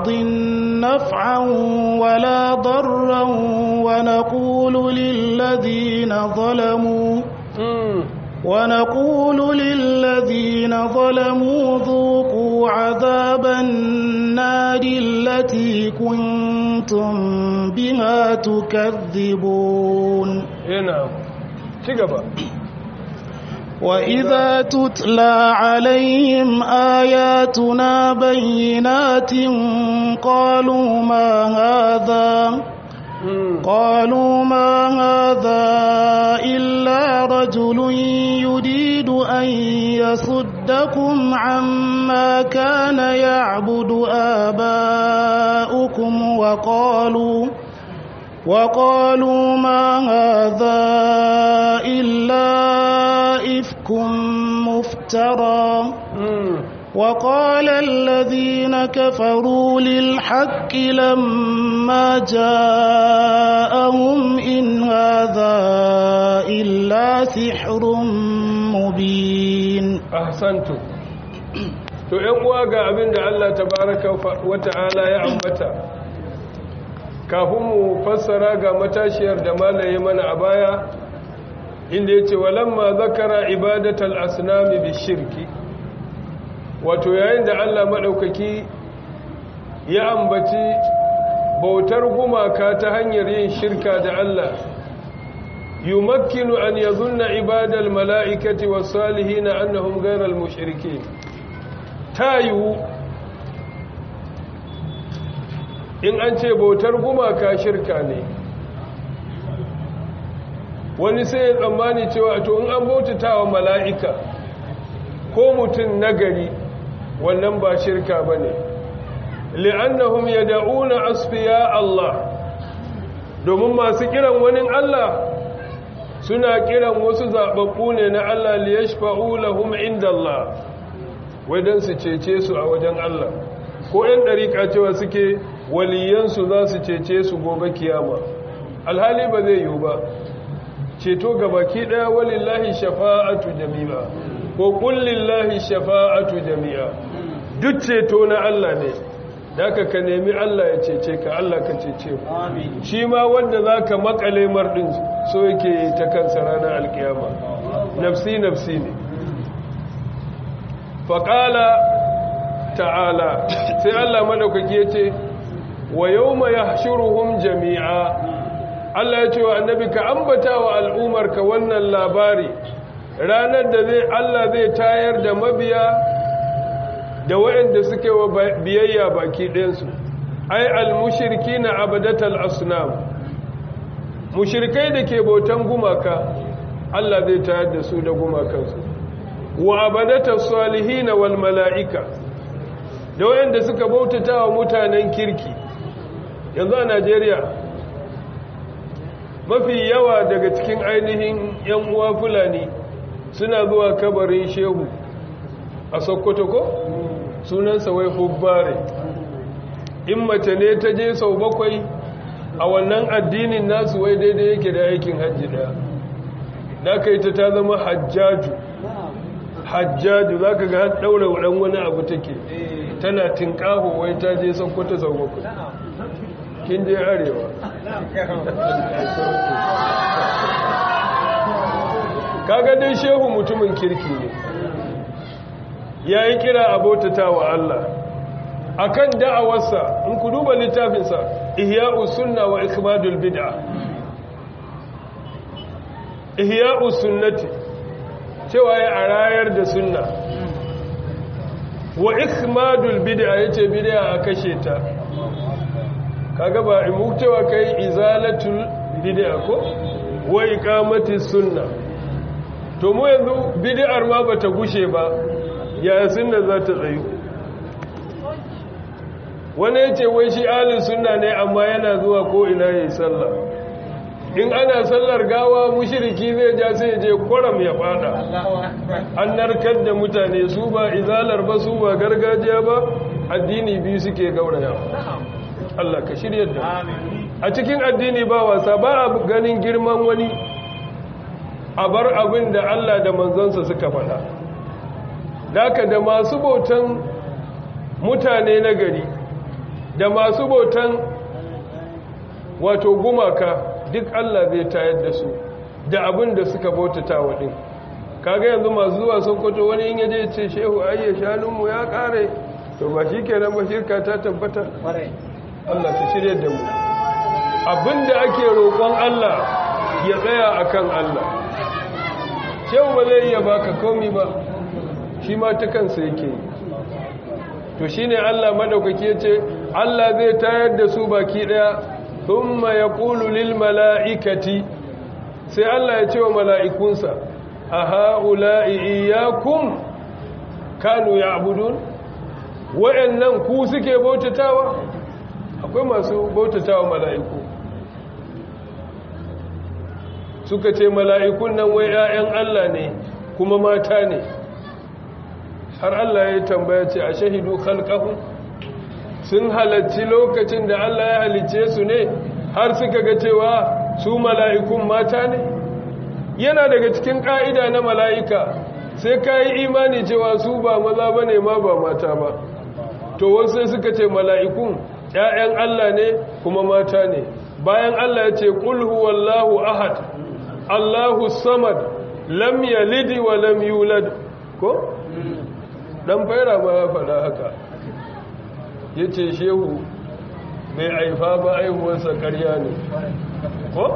بعض نفعا ولا ضرا ونقول للذين ظلموا ونقول للذين ظلموا ذوقوا عذاب النار التي كنتم بها تكذبون هنا تقبل وإذا تتلى عليهم آياتنا بينات قالوا ما هذا قالوا ما هذا إلا رجل يريد أن يصدكم عما كان يعبد آباؤكم وقالوا وقالوا ما هذا إلا إفك مفترى وقال الذين كفروا للحق لما جاءهم إن هذا إلا سحر مبين أحسنتم to ‘yan uwa ga abin da Allah tabaraka wa ta'ala ya ambata kafin mu fassara ga matashiyar da malaye mana a baya inda ya ce walamma zakara ibadatal asnami bi shirki wato yayin da Allah maɗaukaki ya ambaci bautar gumaka ta hanyar yin shirka da Allah yumakkinu an yazunna ibadal mala'ikati was salihin annahum ghayral mushrikeen tayu in an ce bautar gumaka shirka ne wani sai ya tsammani cewa to in an bautatawa mala'ika ko mutum nagari wannan ba shirka ba ne li'annahum ya da'una asfiya Allah domin masu kiran wani Allah suna kiran wasu zaɓaɓɓu ne na Allah liyashfa'u lahum inda Allah wajen su cece su a wajen Allah ko ‘yan ɗariƙa cewa suke waliyansu za su cece su gobe kiyama alhali ba zai yiwu ba ceto gabaki ɗaya walillahi shafa'atu jami'a ko kullillahi shafa'atu jami'a duk ceto na Allah ne daga ka nemi Allah ya cece ka Allah ka cece ku shi ma wanda za ka makale marɗin so yake ta kansa ranar alkiyama nafsi nafsi ne faƙala ta'ala sai Allah maɗaukaki ya ce wa yau ma ya shuruhun jami'a Allah ya ce wa annabi ka ambata wa al'umarka wannan labari ranar da zai Allah zai tayar da mabiya da waɗanda suke wa biyayya baki ɗinsu ai al-mushirki na abadatal asnam mushirkai da ke bautan gumaka Allah zai tayar da su da gumakansu wa abadatal salihina wal mala'ika da waɗanda suka bautata wa mutanen kirki yanzu a Najeriya mafi yawa daga cikin ainihin 'yan uwa fulani suna zuwa kabarin shehu a sokoto ko sunansa wai hubbare in mace ne ta je sau bakwai a wannan addinin nasu wai daidai yake da aikin hajji daya da ka yi ta ta zama hajjaju hajjaju za ka ga daura ɗan wani abu take tana tinkaho wai ta je sokoto sau bakwai kin je arewa kaga dai shehu mutumin kirki ne ya yi kira abotata wa Allah akan da'awarsa in ku duba littafinsa ihya'u sunna wa ikmadul bid'a ihya'u sunnati cewa ya arayar da sunna wa ikmadul bid'a yace bid'a a kashe ta kaga ba imu cewa kai izalatul bid'a ko wa iqamati sunna to mu yanzu bid'ar ma bata gushe ba ya sunna za ta tsayu wani yace wai shi ahlus sunna ne amma yana zuwa ko ina yayi sallah in ana sallar gawa mushriki zai ja sai je kwaram ya fada an narkar da mutane su ba izalar ba su ba gargajiya ba addini biyu suke gauraya Allah ka shirya da a cikin addini ba wasa ba a ganin girman wani a bar abin da Allah da manzansa suka faɗa daka da masu bautan mutane na gari da masu bautan wato gumaka duk Allah zai tayar da su da abin da suka bautata wa din kaga yanzu masu zuwa sokoto wani in yaje ce shehu ayya shanunmu ya kare to ba shi kenan ba shirka ta tabbata Allah ta shirye da mu abinda ake roƙon Allah ya tsaya akan Allah shehu ba zai iya baka komi ba shi ma ta kansa yake yi to shine Allah madaukaki yace Allah zai tayar da su baki daya thumma yaqulu lil malaikati sai Allah ya ce wa mala'ikunsa a ha'ula'i iyakun kanu ya abudun wa'yannan ku suke bautatawa akwai masu bautatawa mala'iku suka ce mala'ikun nan wai ‘ya'yan Allah ne kuma mata ne har Allah ya tambaya ce a shahidu halkahun sun halarci lokacin da Allah ya halice su ne har suka ga cewa su mala'ikun mata ne yana daga cikin ƙa'ida na mala'ika sai ka yi imani cewa su ba maza ba ne ma ba mata ba to wasu suka ce mala'ikun ‘ya'yan Allah ne kuma mata ne bayan Allah ya ce ƙulhu wallahu ahad Allahu samad lam yalidi wa lam yulad ko? ɗan faira ma ya faɗa haka ya ce shehu mai aifa ba aihuwarsa ƙarya ne ko?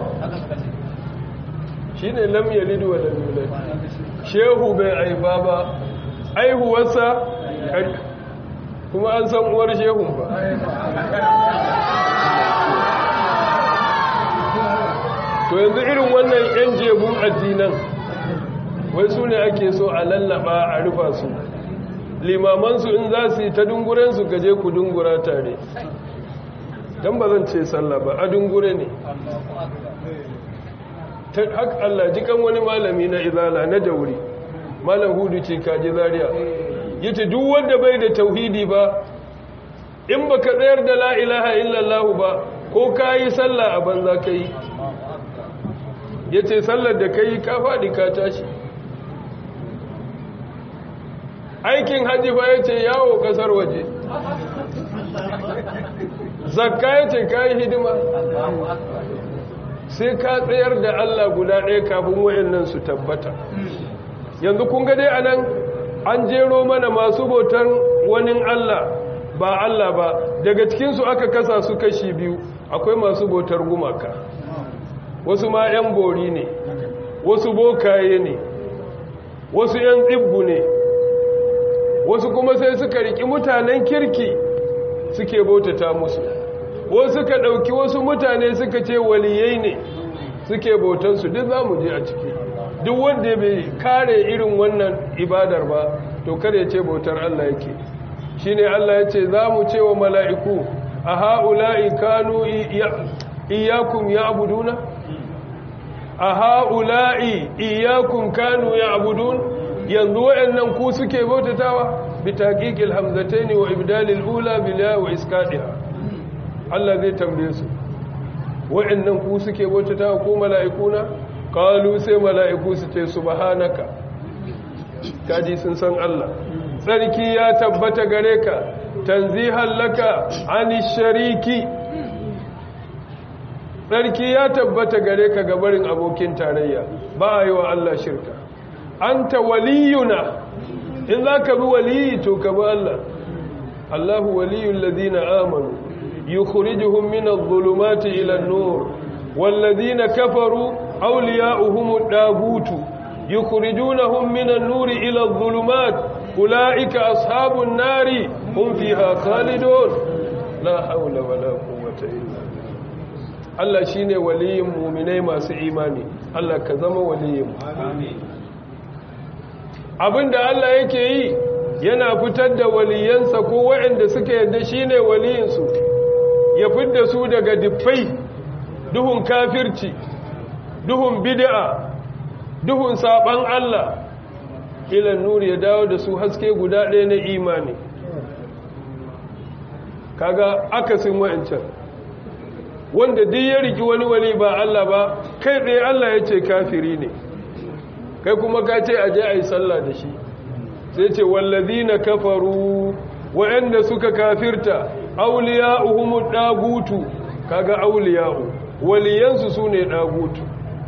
shi ne lam yalidu wa lam yulad shehu bai aifa ba aihuwarsa kuma an san uwar shehun ba to yanzu irin wannan yan jebun addinan wai su ne ake so a lallaba a rufa su limamansu in za su yi ta dungurensu gaje ku dungura tare don ba zan ce sallah ba a dungure ne ta haka Allah jikan wani malami na izala na dauri malam hudu ce kaji zariya yace duk wanda bai da tauhidi ba in baka tsayar da la ilaha illallah ba ko kayi sallah a banza kai yace sallar da kai ka fadi ka tashi aikin haji ba yace yawo kasar waje zakka yace kai hidima sai ka tsayar da Allah guda ɗaya kafin wayannan su tabbata yanzu kun ga dai anan an jero mana masu bautar wani Allah ba Allah ba daga cikinsu aka kasa su kashi biyu akwai masu bautar gumaka wasu ma 'yan bori ne wasu bokaye ne wasu 'yan tsibbu ne wasu kuma sai suka riki mutanen kirki suke bautata musu wasu suka ɗauki wasu mutane suka ce waliyai ne suke bautansu duk za mu je a ciki duk wanda bai kare irin wannan ibadar ba to kada ya ce bautar Allah yake shine Allah ya ce za mu ce wa mala'iku a ha'ula'i kanu iyakum ya abuduna a ha'ula'i iyakum kanu ya abudun yanzu wa'yannan ku suke bautatawa bi taƙiƙil hamzataini wa ibdalil ula bila wa iskaɗiha Allah zai tambaye su wa'yannan ku suke bautatawa ko mala'ikuna kalu sai mala'iku su ce subhanaka kaji sun san Allah tsarki ya tabbata gare ka tanzihan laka ani shariki tsarki ya tabbata gare ka gabarin abokin tarayya ba a yi wa Allah shirka anta waliyuna in za ka bi waliyi to ka bi Allah Allahu waliyun ladina amanu yukhrijuhum min adh-dhulumati ila an-nur والذين كفروا أولياؤهم الداغوت يخرجونهم من النور إلى الظلمات أولئك أصحاب النار هم فيها خالدون لا حول ولا قوة إلا Allah shi ne waliyin muminai masu imani Allah ka zama waliyin abinda Allah yake yi yana fitar da waliyansa ko waɗanda suka yadda shi ne waliyinsu ya fidda su daga diffai duhun kafirci duhun bid'a duhun saban Allah ilan nuri ya dawo da su haske guda ɗaya na imani kaga akasin wa'ancan wanda duk ya riki wani wali ba Allah ba kai tsaye Allah ya ce kafiri ne kai kuma ka ce aje a yi sallah da shi sai ce wallazi na kafaru wa'anda suka kafirta auliya'uhum dagutu kaga auliya'u waliyansu sune dagutu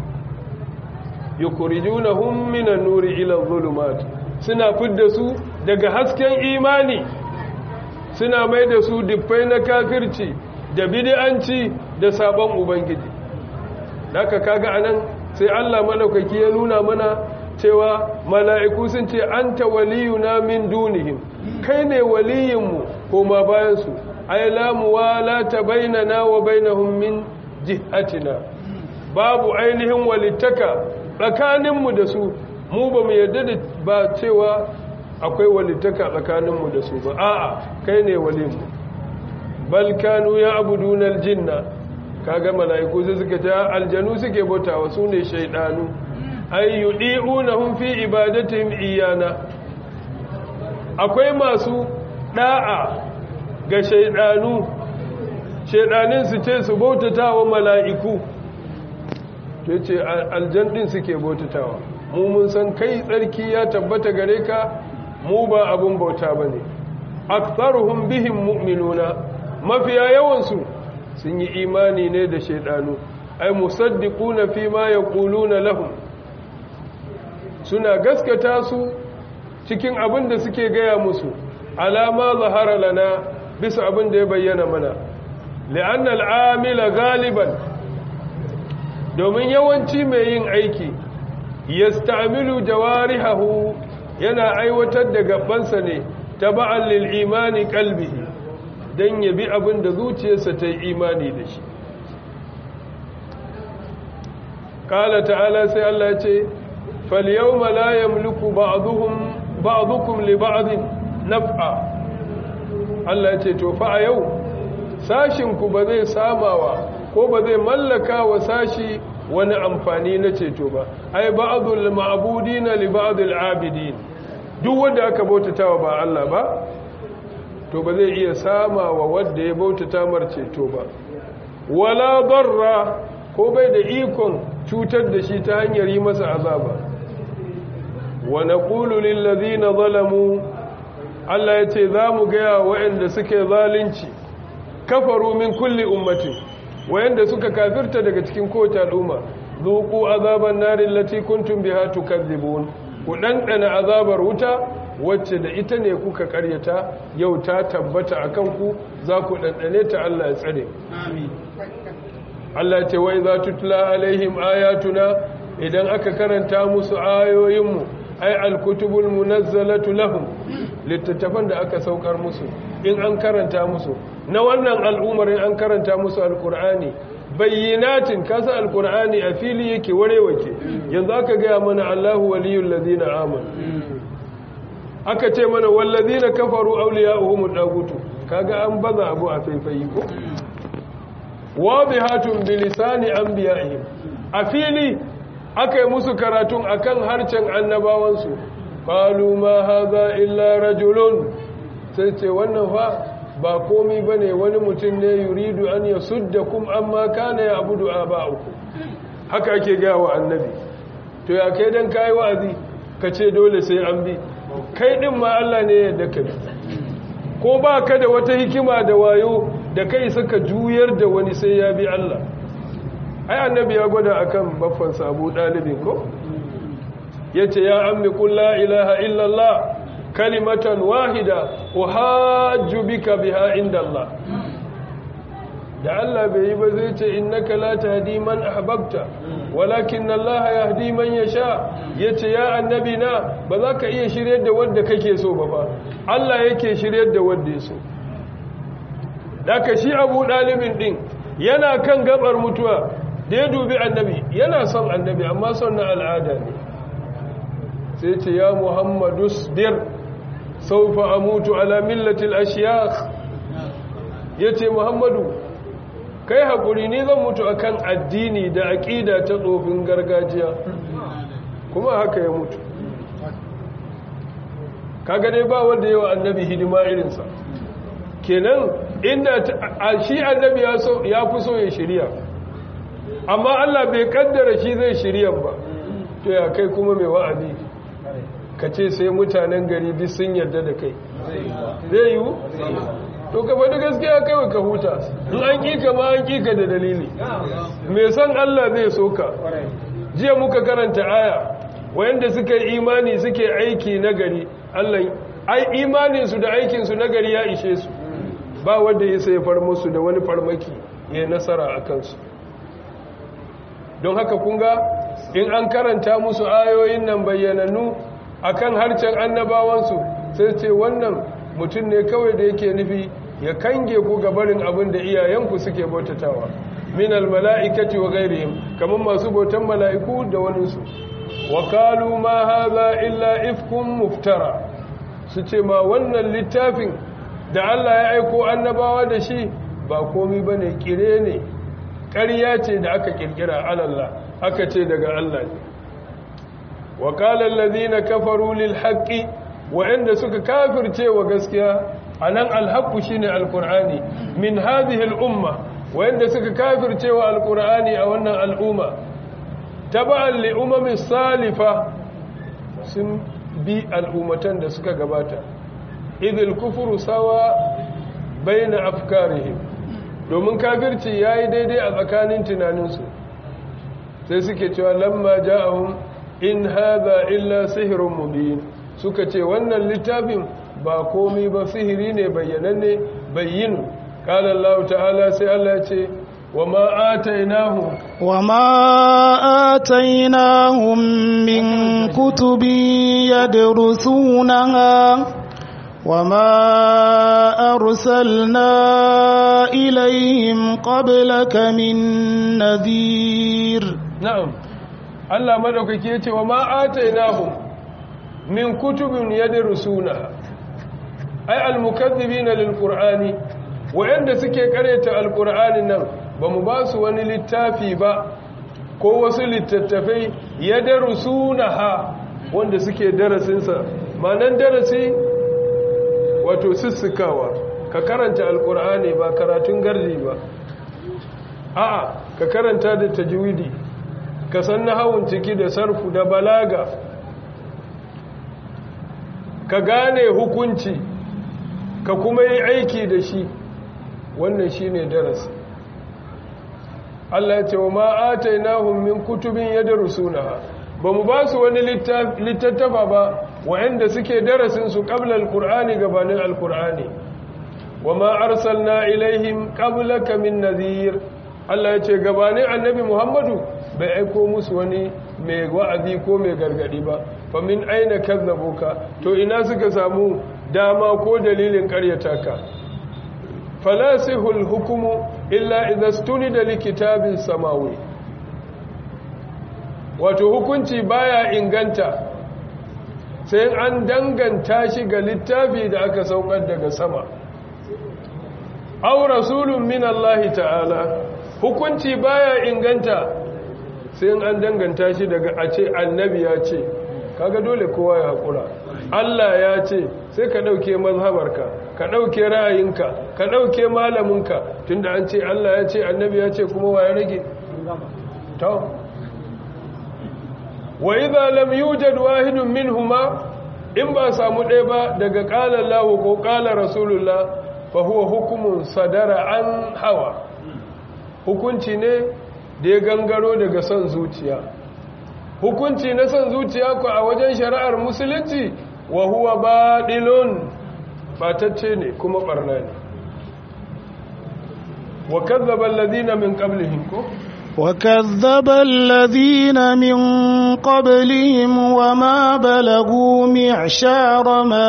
yukhrijunahum minan nuri ila dhulumat suna fidda su daga hasken imani suna mai da su diffai na kafirci da bid'anci da sabon ubangiji haka kaga anan sai Allah madaukaki ya nuna mana cewa mala'iku sun ce anta waliyuna min dunihim kai ne waliyinmu koma bayan su ay la muwalata bainana wa bainahum min jihatina babu ainihin walittaka tsakaninmu da su mu ba mu yarda da ba cewa akwai walittaka tsakaninmu da su ba a'a kai ne walinmu bal kanu ya abuduna aljinna kaga mala'iku sai suka ta aljanu suke bautawa su ne shaydanu ay yudi'unahum fi ibadatihim iyana akwai masu da'a ga shaydanu shaydanin su ce su bautatawa mala'iku to ce aljan din suke bautatawa mu mun san kai tsarki ya tabbata gare ka mu ba abun bauta bane aktharuhum bihim mu'minuna mafiya yawansu sun yi imani ne da shaidanu ai musaddiquna fi ma yaquluna lahum suna gaskata su cikin abin da suke gaya musu alama zahara lana bisa abin da ya bayyana mana li'anna al'amila galiban domin yawanci mai yin aiki yasta'milu jawarihahu yana aiwatar da gabansa ne taba'an lil imani qalbihi dan yabi abin da zuciyarsa ta yi imani da shi qala ta'ala sai Allah ya ce fal yawma la yamliku ba'dhum ba'dukum li ba'din naf'a Allah ya ce to fa a yau sashin ku ba zai samawa ko ba zai mallaka wa sashi wani amfani na ceto ba ai ba'dul ma'budina li ba'dil abidin duk wanda aka bautatawa ba Allah ba to ba zai iya sama wa wanda ya bautata mar ceto ba wala darra ko bai da ikon cutar da shi ta hanyar yi masa azaba wa naqulu lil ladina zalamu Allah ya ce za mu gaya waɗanda suke zalunci kafaru min kulli ummatin wayanda suka kafirta daga cikin kowace al'umma zuku azaban narin lati kuntum biha tukadzibun ku dandana azabar wuta wacce da ita ne kuka karyata yau ta tabbata akan ku za ku dandane ta Allah ya tsare amin Allah ce wai za tutla alaihim ayatuna idan aka karanta musu ayoyinmu ay alkutubul munazzalatu lahum littattafan da aka saukar musu in an karanta musu na wannan al'ummar in an karanta musu alkur'ani bayyinatin kasa alkur'ani a fili yake warewake yanzu aka gaya mana Allahu waliyul ladina amanu aka ce mana wal ladina kafaru awliya'uhum dagutu kaga an baza abu a faifayi ko wadihatun bilisani anbiya'ihim a fili aka yi musu karatun akan harcen annabawansu qalu ma hadha illa rajulun sai ce wannan fa ba komi bane wani mutum ne yuridu an yasuddakum amma kana ya'budu aba'ukum haka ake gaya wa annabi to ya kai dan kai wa'azi kace dole sai an bi kai din ma Allah ne ya yarda kai ko ba ka da wata hikima da wayo da kai suka juyar da wani sai ya bi Allah ai annabi ya gwada akan baffan sabu dalibin ko yace ya ammi qul la ilaha illallah kalimatan wahida uhajju bika biha inda Allah da Allah bai yi ba zai ce innaka la tahdi man ahbabta walakin Allah yahdi man yasha yace ya annabi na ba za ka iya shiryar da wanda kake so ba fa Allah yake shiryar da wanda ya so daga shi Abu Dalibin din yana kan gabar mutuwa da ya dubi annabi yana son annabi amma son na al'ada ne sai ce ya Muhammadu sbir saufa amutu ala millatil ashiyakh yace Muhammadu kai haƙuri ni zan mutu akan addini da aƙida ta tsofin gargajiya kuma haka ya mutu kaga dai ba wanda yawa annabi hidima irinsa kenan inda shi annabi ya fi so ya shirya amma Allah bai kaddara shi zai shirya ba to ya kai kuma mai wa'azi ka ce sai mutanen gari duk sun yarda da kai zai yiwu to ka faɗi gaskiya kawai ka huta in an ƙi ka ma an ƙi ka da dalili mai san Allah zai so ka jiya muka karanta aya wayanda suka yi imani suke aiki nagari Allah ai imaninsu da aikinsu nagari ya ishe su ba wanda ya sai far musu da wani farmaki ya nasara a kansu don haka kunga in an karanta musu ayoyin nan bayyanannu akan harcen annabawansu sai ce wannan mutum ne kawai da yake nufi ya kange ku gabarin abin da iyayenku suke bautatawa min almala'ikati wa ghairihim kaman masu bautan mala'iku da waninsu wa qalu ma hadha illa ifkum muftara su ce ma wannan littafin da Allah ya aiko annabawa da shi ba komai bane kire ne ƙarya ce da aka kirkira alallah aka ce daga Allah ne wa qala allazina kafaru lil haqqi wa'anda suka kafirce wa gaskiya anan alhaqqu shine alqur'ani min hadhihi al-umma wa'anda suka kafirce wa alqur'ani a wannan al'umma taba'an li umami salifa sun bi al'ummatan da suka gabata idil kufru sawa baina afkarihim domin kafirci yayi daidai a tsakanin tunaninsu sai suke cewa lamma ja'ahum in hadha illa sihrun mubin suka ce wannan littafin ba komai ba sihiri ne bayyananne bayyinu qala Allah ta'ala sai Allah ya ce wama atainahum وما آتيناهم من كتب يدرسونها وما أرسلنا إليهم قبلك من نذير na'am Allah madaukake yace wa ma atainahum min kutubin yadrusuna ay almukaththibina lilqur'ani wa'anda suke kareta alqur'anin nan bamu ba su wani littafi ba ko wasu littattafai yadrusunaha wanda suke darasin sa manan darasi wato sissikawa ka karanta alqur'ani ba karatun gardi ba a'a ka karanta da tajwidi ka san nahawun ciki da sarfu da balaga ka gane hukunci ka kuma yi aiki da shi wannan shine darasi Allah ya ce wa ma atainahum min kutubin yadrusunaha bamu ba su wani littattafa ba wa'anda suke darasin su qabla alqur'ani gabanin alqur'ani wa ma arsalna ilaihim qablaka min nadhir Allah ya ce gabanin annabi Muhammadu bai aiko musu wani mai wa'azi ko mai gargadi ba fa min aina kazzabuka to ina suka samu dama ko dalilin karyata ka falasihul hukumu illa idza stunida likitabin samawi wato hukunci baya inganta sai an danganta shi ga littafi da aka saukar daga sama aw rasulun min Allah ta'ala hukunci baya inganta sai an danganta shi daga a ce annabi ya ce kaga dole kowa ya haƙura Allah ya ce sai ka ɗauke mazhabarka ka ɗauke ra'ayinka ka ɗauke malaminka tunda an ce Allah ya ce annabi ya ce kuma wa ya rage to wa idza lam yujad wahidun minhuma in ba samu ɗaya ba daga qala Allah ko qala rasulullah fa huwa hukmun sadara an hawa hukunci ne da ya gangaro daga son zuciya hukunci na son zuciya ku a wajen shari'ar musulunci wa huwa baɗilun batacce ne kuma ɓarna ne wa kazzaba alladhina min qablihim ko وكذب الذين من قبلهم وما بلغوا معشار ما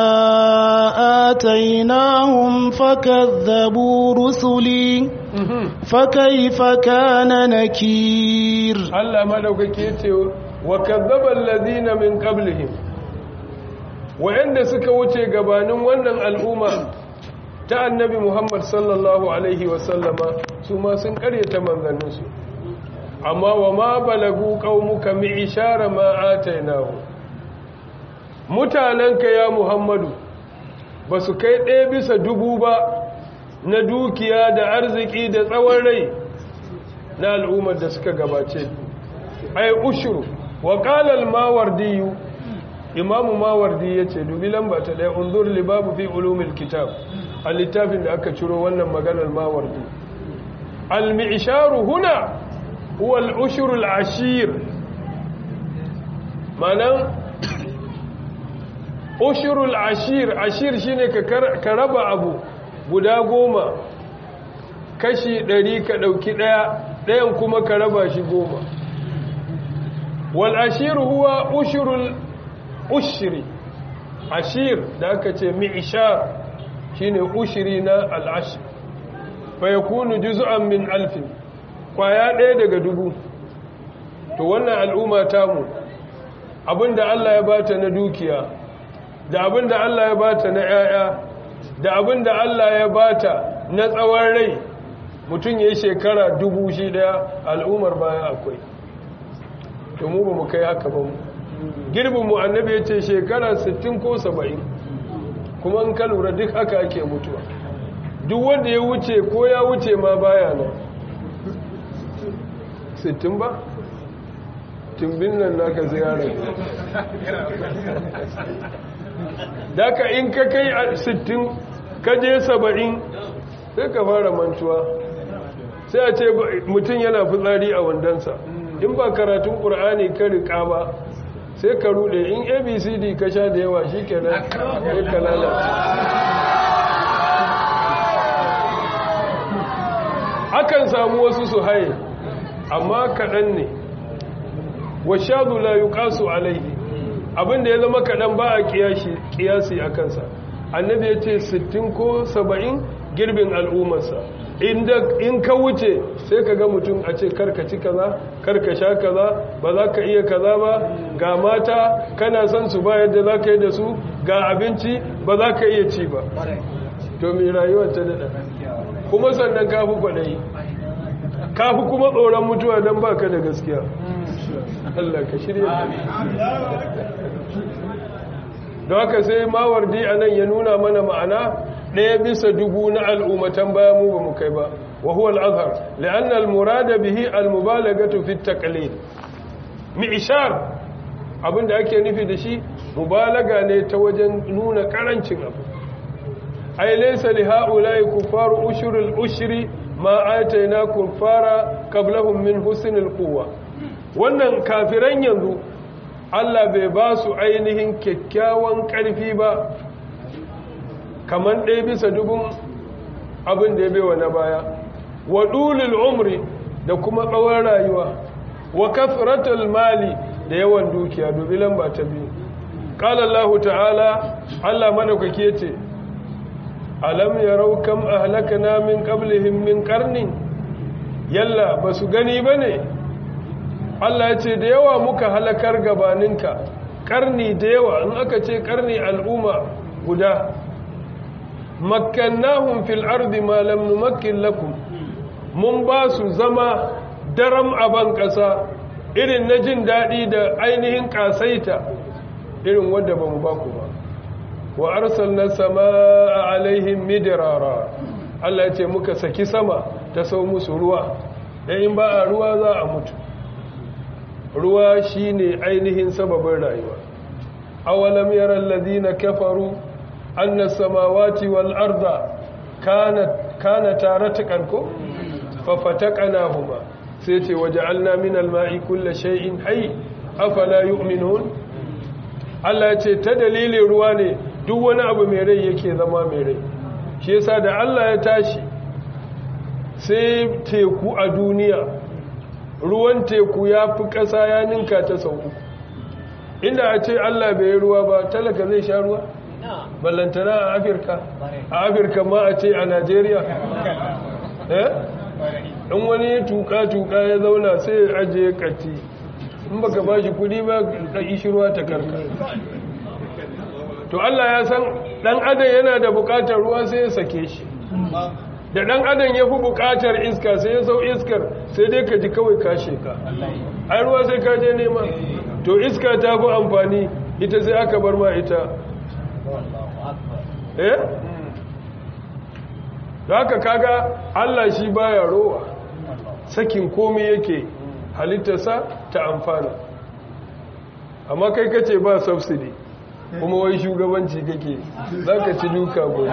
آتيناهم فكذبوا رسلي فكيف كان نكير Allah madaukake yace wa kazzaba alladhina min qablihim wa'anda suka wuce gabanin wannan al'umma ta annabi Muhammad sallallahu alaihi wa sallama su ma sun karyata manzanninsu amma wa ma balagu qaumuka mi ishara ma atainahu mutananka ya Muhammadu ba su kai ɗaya bisa dubu ba na dukiya da arziki da tsawon rai na al'ummar da suka gabace ai ushuru wa qala al-mawardi imamu mawardi yace dubi lamba ta daya unzur li babu fi ulumil kitab a littafin da aka ciro wannan maganar mawardi al-mi'sharu huna huwa al-ushur al-ashir manan ushur al-ashir ashir shine ka raba abu guda goma kashi ɗari ka ɗauki ɗaya ɗayan kuma ka raba shi goma wal ashir huwa ushurul ushri ashir da aka ce mi'ishar shine ushiri na al'ashir fa yakunu juz'an min alfin kwaya ɗaya daga dubu to wannan al'umma tamu abinda Allah ya bata na dukiya da abinda Allah ya bata na 'ya'ya da abinda Allah ya bata na tsawon rai mutum ya yi shekara dubu shi daya al'ummar baya akwai to mu ba mu kai haka ba mu girbinmu annabi ya ce shekara 60 ko 70 kuma in ka lura duk haka ake mutuwa duk wanda ya wuce ko ya wuce ma baya nan 60 ba tumbin nan naka ziyarar daga in ka kai 60 ka je 70 sai ka fara mantuwa sai a ce mutum yana fitsari a wandansa in ba karatun ƙur'ani ka riƙa ba sai ka rude in abcd ka sha da yawa shi kenan sai ka lalace akan samu wasu su haye amma kaɗan ne washadu la yuqasu alaihi abinda ya zama kaɗan ba a kiyasi a kansa annabi ya ce 60 ko 70 girbin al'ummarsa in ka wuce sai ka ga mutum a ce karkaci kaza karka sha kaza ba za ka iya kaza ba ga mata kana son su ba yadda za ka yi da su ga abinci ba za ka iya ci ba to mai rayuwar ta daɗa kuma sannan kafi kwaɗayi kafi kuma tsoron mutuwa don ba ka da gaskiya Allah ka shirya da haka sai mawardi a nan ya nuna mana ma'ana ɗaya bisa dubu na al'ummatan baya mu ba mu kai ba wa huwa al'azhar la'an al-murada bihi al-mubalagatu fi taqlid mi'shar abinda ake nufi da shi mubalaga ne ta wajen nuna karancin abu ay laysa li ha'ula'i kufaru ushurul ushri ma atayna kufara qablahum min husnil quwwa wannan kafiran yanzu Allah bai ba su ainihin kyakkyawan ƙarfi ba kamar ɗaya bisa dubun abin da ya bewa na baya wa ɗulil umri da kuma tsawon rayuwa wa kafratul mali da yawan dukiya dubi lamba ta biyu ƙalallahu ta'ala Allah madaukake ce alam yarau kam ahlakana min qablihim min qarnin yalla basu gani bane Allah ya ce da yawa muka halakar gabaninka karni da yawa in aka ce karni al'umma guda makkannahum fil ardi ma lam numakkin lakum mun ba su zama daram a ban ƙasa irin na jin daɗi da ainihin ƙasaita irin wadda ba mu ba ku ba wa arsalna samaa alaihim midrara Allah ya ce muka saki sama ta sau musu ruwa dan in ba a ruwa za a mutu ruwa shine ainihin sababin rayuwa awalam yara alladhina kafaru anna samawati wal arda kanat kanata ratqan ko fa fataqnahuma sai ce waja'alna min al-ma'i kulli shay'in hayy afala yu'minun Allah ya ce ta dalilin ruwa ne duk wani abu mai rai yake zama mai rai shi yasa da Allah ya tashi sai teku a duniya ruwan teku ya fi ƙasa ya ninka ta sau uku inda a ce Allah bai yi ruwa ba talaka zai sha ruwa ballantana a afirka a afirka ma a ce a najeriya eh in wani ya tuka-tuka ya zauna sai ya ajiye kati in baka ba shi kudi ba ka ishi ruwa ta karka to Allah ya san dan adam yana da bukatar ruwa sai ya sake shi da ɗan adam ya fi buƙatar iska sai ya sau iskar sai dai ka ji kawai kashe ka ai ruwa sai ka je nema to iska ta fi amfani ita sai aka bar ma ita eh da haka kaga Allah shi baya rowa sakin komai yake halittarsa ta amfana amma kai kace ba subsidy kuma wai shugabanci kake za ka ci duka gobe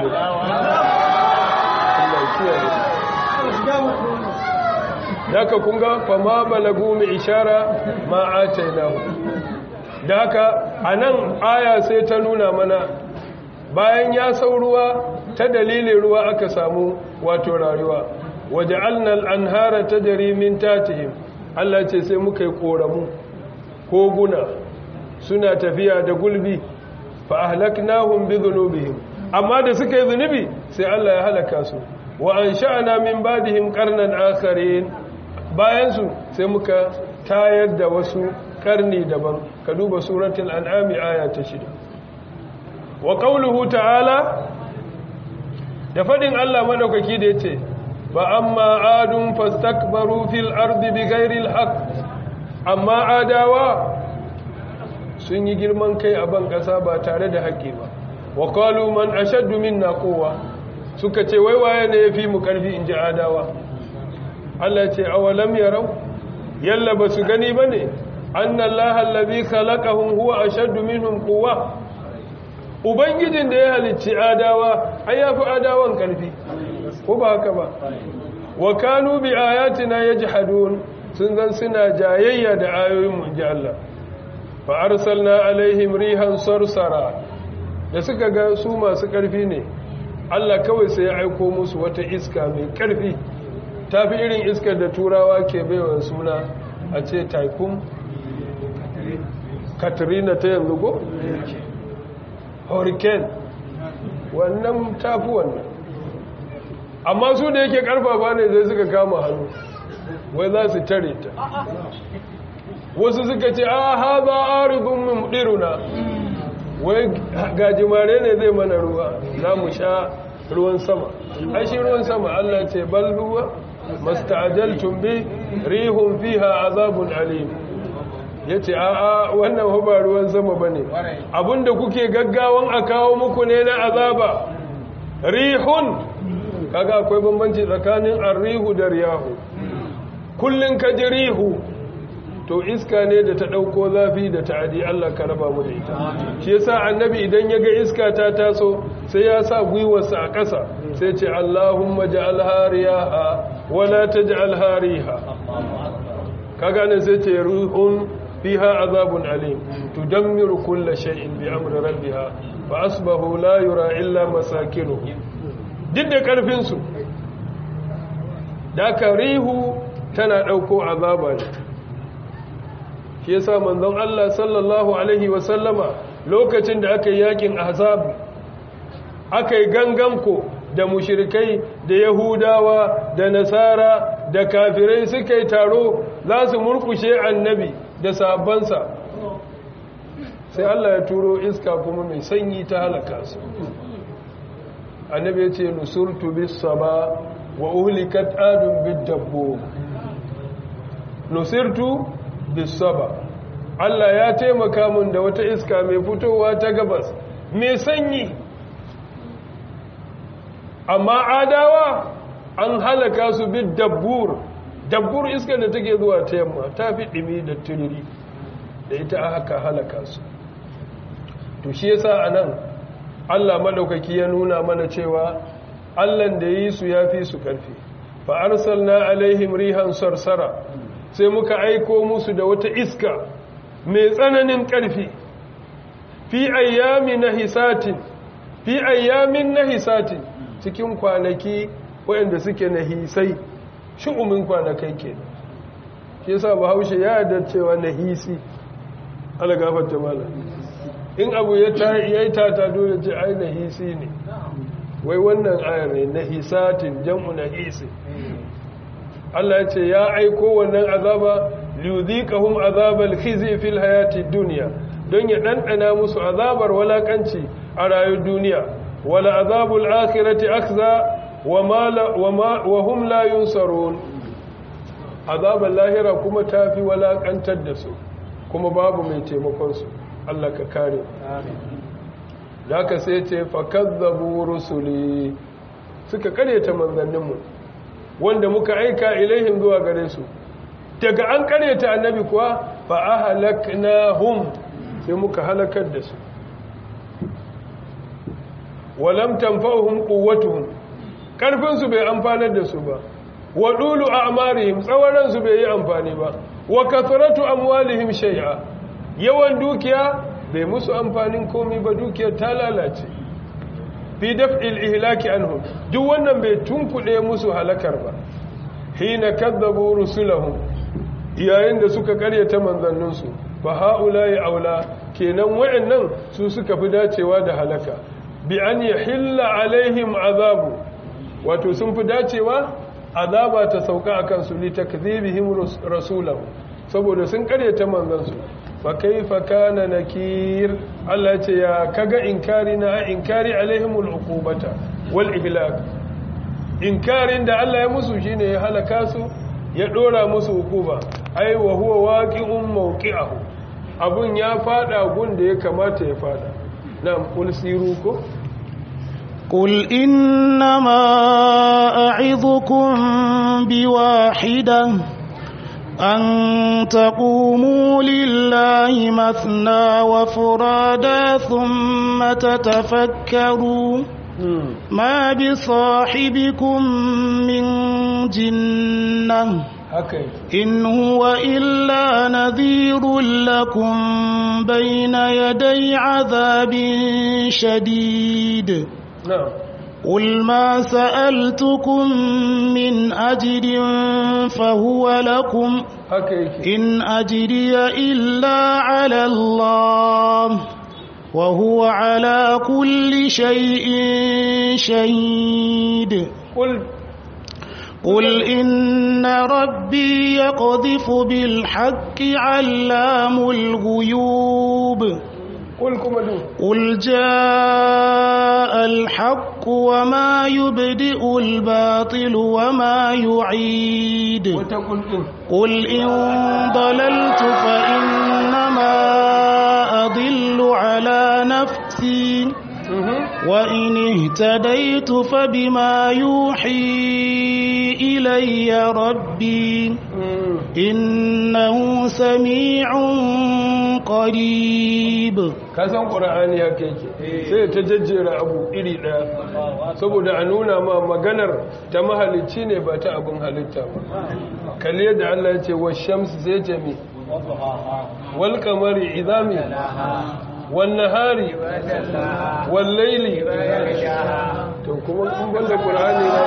da ka kunga fama balagu mai ishara ma'ace na da haka a nan aya sai ta nuna mana bayan ya sau ruwa ta dalilin ruwa aka samu wato rayuwa waje annal an hara ta jarimin tatihim Allah ce sai muka yi koramu koguna suna tafiya da gulbi fa ahlaknahum bi dhunubihim amma da suka yi zunubi sai Allah ya halaka su wa ansha'na min ba'dihim qarnan akharin bayan su sai muka tayar da wasu karni daban ka duba suratul an'am aya ta 6 wa qawluhu ta'ala da fadin Allah madaukaki da yace fa amma adun fastakbaru fil ardi bighairi alhaq amma adawa sun yi girman kai a ban ƙasa ba tare da haƙƙi ba wa qalu man ashaddu minna quwwa suka ce wai waye ne yafi mu ƙarfi in ji adawa Allah ce awalam yarau yalla ba su gani bane anna allaha allazi khalaqahum huwa ashaddu minhum quwwa ubangijin da ya halicci adawa ai yafi adawan ƙarfi ko ba haka ba wa kanu bi ayatina yajhadun sun zan suna jayayya da ayoyin mu ji Allah fa arsalna alaihim rihan sarsara da suka ga su masu ƙarfi ne Allah kawai sai ya aiko musu wata iska mai ƙarfi tafi irin iskar da turawa ke baiwa suna a ce typhoon katrina ta yanzu go hurricane wannan tafi wannan amma su da yake karfafa ne zai suka kama hannu wai za su tare ta wasu suka ce a haza aridun mumdiruna wai gajimare ne zai mana ruwa za mu sha ruwan sama ashi ruwan sama Allah ce bal huwa masta'ajaltum bi rihun fiha azabun alim yace a a wannan ba ruwan sama bane abinda kuke gaggawan a kawo muku ne na azaba rihun kaga akwai bambanci tsakanin arrihu da riyahu kullun ka ji rihu to iska ne da ta dauko zafi da ta'adi Allah ka raba mu da ita shi yasa annabi idan ya ga iska ta taso sai ya sa gwiwarsa a ƙasa sai ce Allahumma ja'al hariyaha wala taj'al hariha kaga ne sai ce ruhun fiha azabun alim tudammiru kulla shay'in bi amri rabbiha fa asbahu la yura illa masakinuhum duk da ƙarfinsu da aka rihu tana ɗauko azaba ne shi yasa manzon Allah sallallahu Alaihi wasallama lokacin da aka yi yakin azab aka yi ganganko da mushirikai da yahudawa da nasara da kafirai suka yi taro za su murkushe annabi da sabansa sai Allah ya turo iska kuma mai sanyi ta halaka su annabi ya ce nusurtu bis saba wa uhlikat adun bid dabbo nusirtu bis saba Allah ya taimaka mun da wata iska mai fitowa ta gabas mai sanyi amma adawa an halaka su bid dabbur dabbur iskar da take zuwa ta yamma ta fi dimi da turiri da ita aka halaka su to shi yasa anan Allah madaukaki ya nuna mana cewa Allahn da yi su yafi su karfi fa arsalna alaihim rihan sarsara sai muka aiko musu da wata iska mai tsananin karfi fi ayyami nahisatin fi ayyamin nahisatin cikin kwanaki waɗanda suke nahisai shu'umin kwanakai ke shi yasa bahaushe ya yarda cewa nahisi ala gafarta malam in abu ya yi tata dole ce ai nahisi ne wai wannan ayar ne nahisatin jam'u nahisi Allah ya ce ya aiko wannan azaba liyudhiqahum azabal khizi fil hayati dunya don ya dandana musu azabar walakanci a rayuwar duniya wala azabul akhirati akza wa hum la yunsarun azabal lahira kuma tafi walakantar da su kuma babu mai taimakon su Allah ka kare da ka sai ce fakazzabu rusuli suka karyata manzanninmu wanda muka aika ilaihim zuwa gare su daga an karyata annabi kuwa fa ahlaknahum sai muka halakar da su walam tanfa'uhum quwwatuhum karfin su bai amfanar da su ba wa dulu a'marihim tsawaran su bai yi amfani ba wa kathratu amwalihim shay'a yawan dukiya bai musu amfanin komai ba dukiyar ta lalace fi daf'il ihlaki anhum duk wannan bai tunkuɗe musu halakar ba hina kadzabu rusulahum yayin da suka karyata manzanninsu fa haula'i aula kenan wayannan su suka fi dacewa da halaka bi an yahilla alaihim azabu wato sun fi dacewa azaba ta sauka akan su li takdhibihim rasulahu saboda sun karyata manzansu fa kaifa kana nakir Allah ce ya kaga inkari na inkari alaihimul uqubata wal ihlak inkarin da Allah ya musu shine ya halaka su ya dora musu hukuma ai wa huwa waqi'un mawqi'ahu abun ya fada gun da ya kamata ya fada na'am kul siru ko قل إنما أعظكم بواحدة أن تقوموا لله مثنى وفرادا ثم تتفكروا ما بصاحبكم من جنة إن هو إلا نذير لكم بين يدي عذاب شديد نعم قل ما سألتكم من أجر فهو لكم إن أجري إلا على الله وهو على كل شيء شهيد قل قل إن ربي يقذف بالحق علام الغيوب قل كما قل جاء الحق وما يبدئ الباطل وما يعيد وتقول إن قل إن ضللت فإنما أضل على نفسي وإن اهتديت فبما يوحي إلي ربي إنه سميع قريب kasan ƙura'ani haka yake sai ta jajjera abu iri ɗaya saboda a nuna ma maganar ta mahalicci ne ba ta abin halitta ba kalli yadda Allah ya ce wa shamsu sai ce mi wal kamari izami wal nahari wal laili to kuma kun banda ƙura'ani na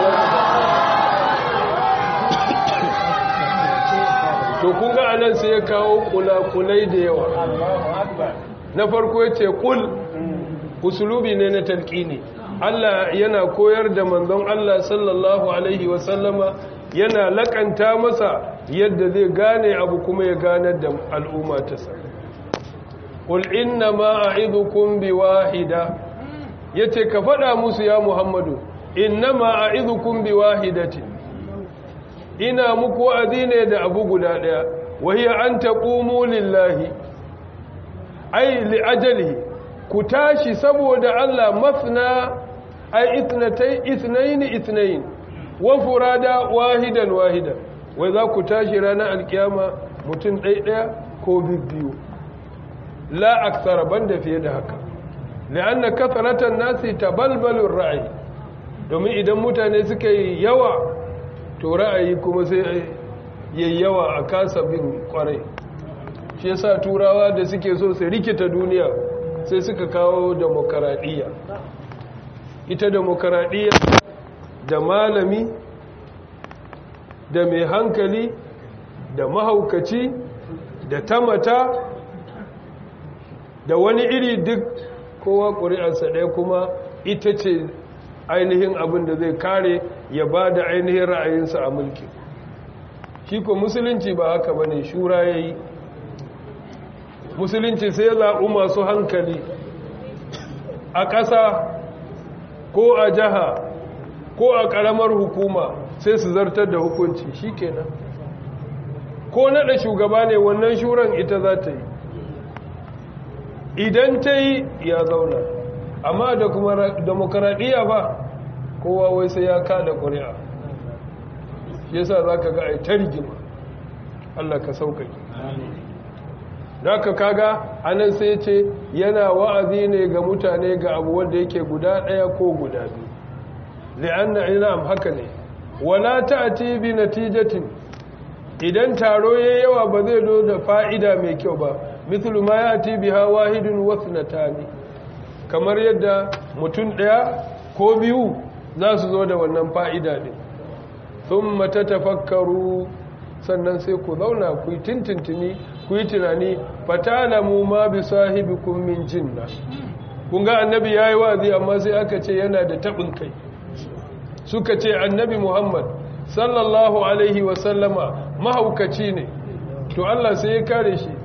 za to kun ga anan sai ya kawo kula-kulai da yawa na farko ya ce kul usulubi ne na talƙini Allah yana koyar da manzon Allah sallallahu alaihi wasallama yana lakanta masa yadda zai gane abu kuma ya ganar da al'umma ta sa kul inna ma a'idukum bi wahida yace ka faɗa musu ya Muhammadu inna ma a'idukum bi wahidatin ina muku wa'azi ne da abu guda ɗaya wahiya an taqumu lillahi ai li'ajalihi ku tashi saboda Allah mafna ai itnatai ithnaini ithnain wa furada wahidan wahidan wai za ku tashi ranar alkiyama mutum ɗaya ko biyu la aksara banda fiye da haka la'anna kathratan nasi tabalbalur ra'ayi domin idan mutane suka yi yawa to ra'ayi kuma sai yayi yawa a kasa bin kwarai shi yasa turawa da suke so su rikita duniya sai suka kawo demokaradiyya ita demokaradiyya da malami da mai hankali da mahaukaci da tamata da wani iri duk kowa ƙuri'arsa ɗaya kuma ita ce ainihin abin da zai kare ya ba da ainihin ra'ayinsa a mulki shi ko musulunci ba haka ba ne shura ya yi musulunci sai zaɓi masu hankali a ƙasa ko a jiha ko a ƙaramar hukuma sai su zartar da hukunci shi kenan ko naɗa shugaba ne wannan shuran ita za ta yi idan ta yi ya zauna amma da kuma demokaradiyya ba kowa wai sai ya kada ƙuri'a shi yasa za ka ga a yi ta rigima allah ka sauƙaƙi haka kaga anan sai ce yana wa'azi ne ga mutane ga abu wanda yake guda ɗaya ko guda biyu li'anna ina haka ne wala ta'ti bi natijatin idan taro yayi yawa ba zai zo da fa'ida mai kyau ba mithlu ma ya'ti biha wahidun wa ithnatani kamar yadda mutum ɗaya ko biyu za su zo da wannan fa'ida ne thumma tatafakkaru sannan sai ku zauna ku yi tintintini ku yi tunani fatalamu ma bi sahibikum min jinna kun ga annabi yayi wazi amma sai aka ce yana da tabin kai suka ce annabi Muhammad sallallahu alaihi wa sallama mahaukaci ne to Allah sai ya kare shi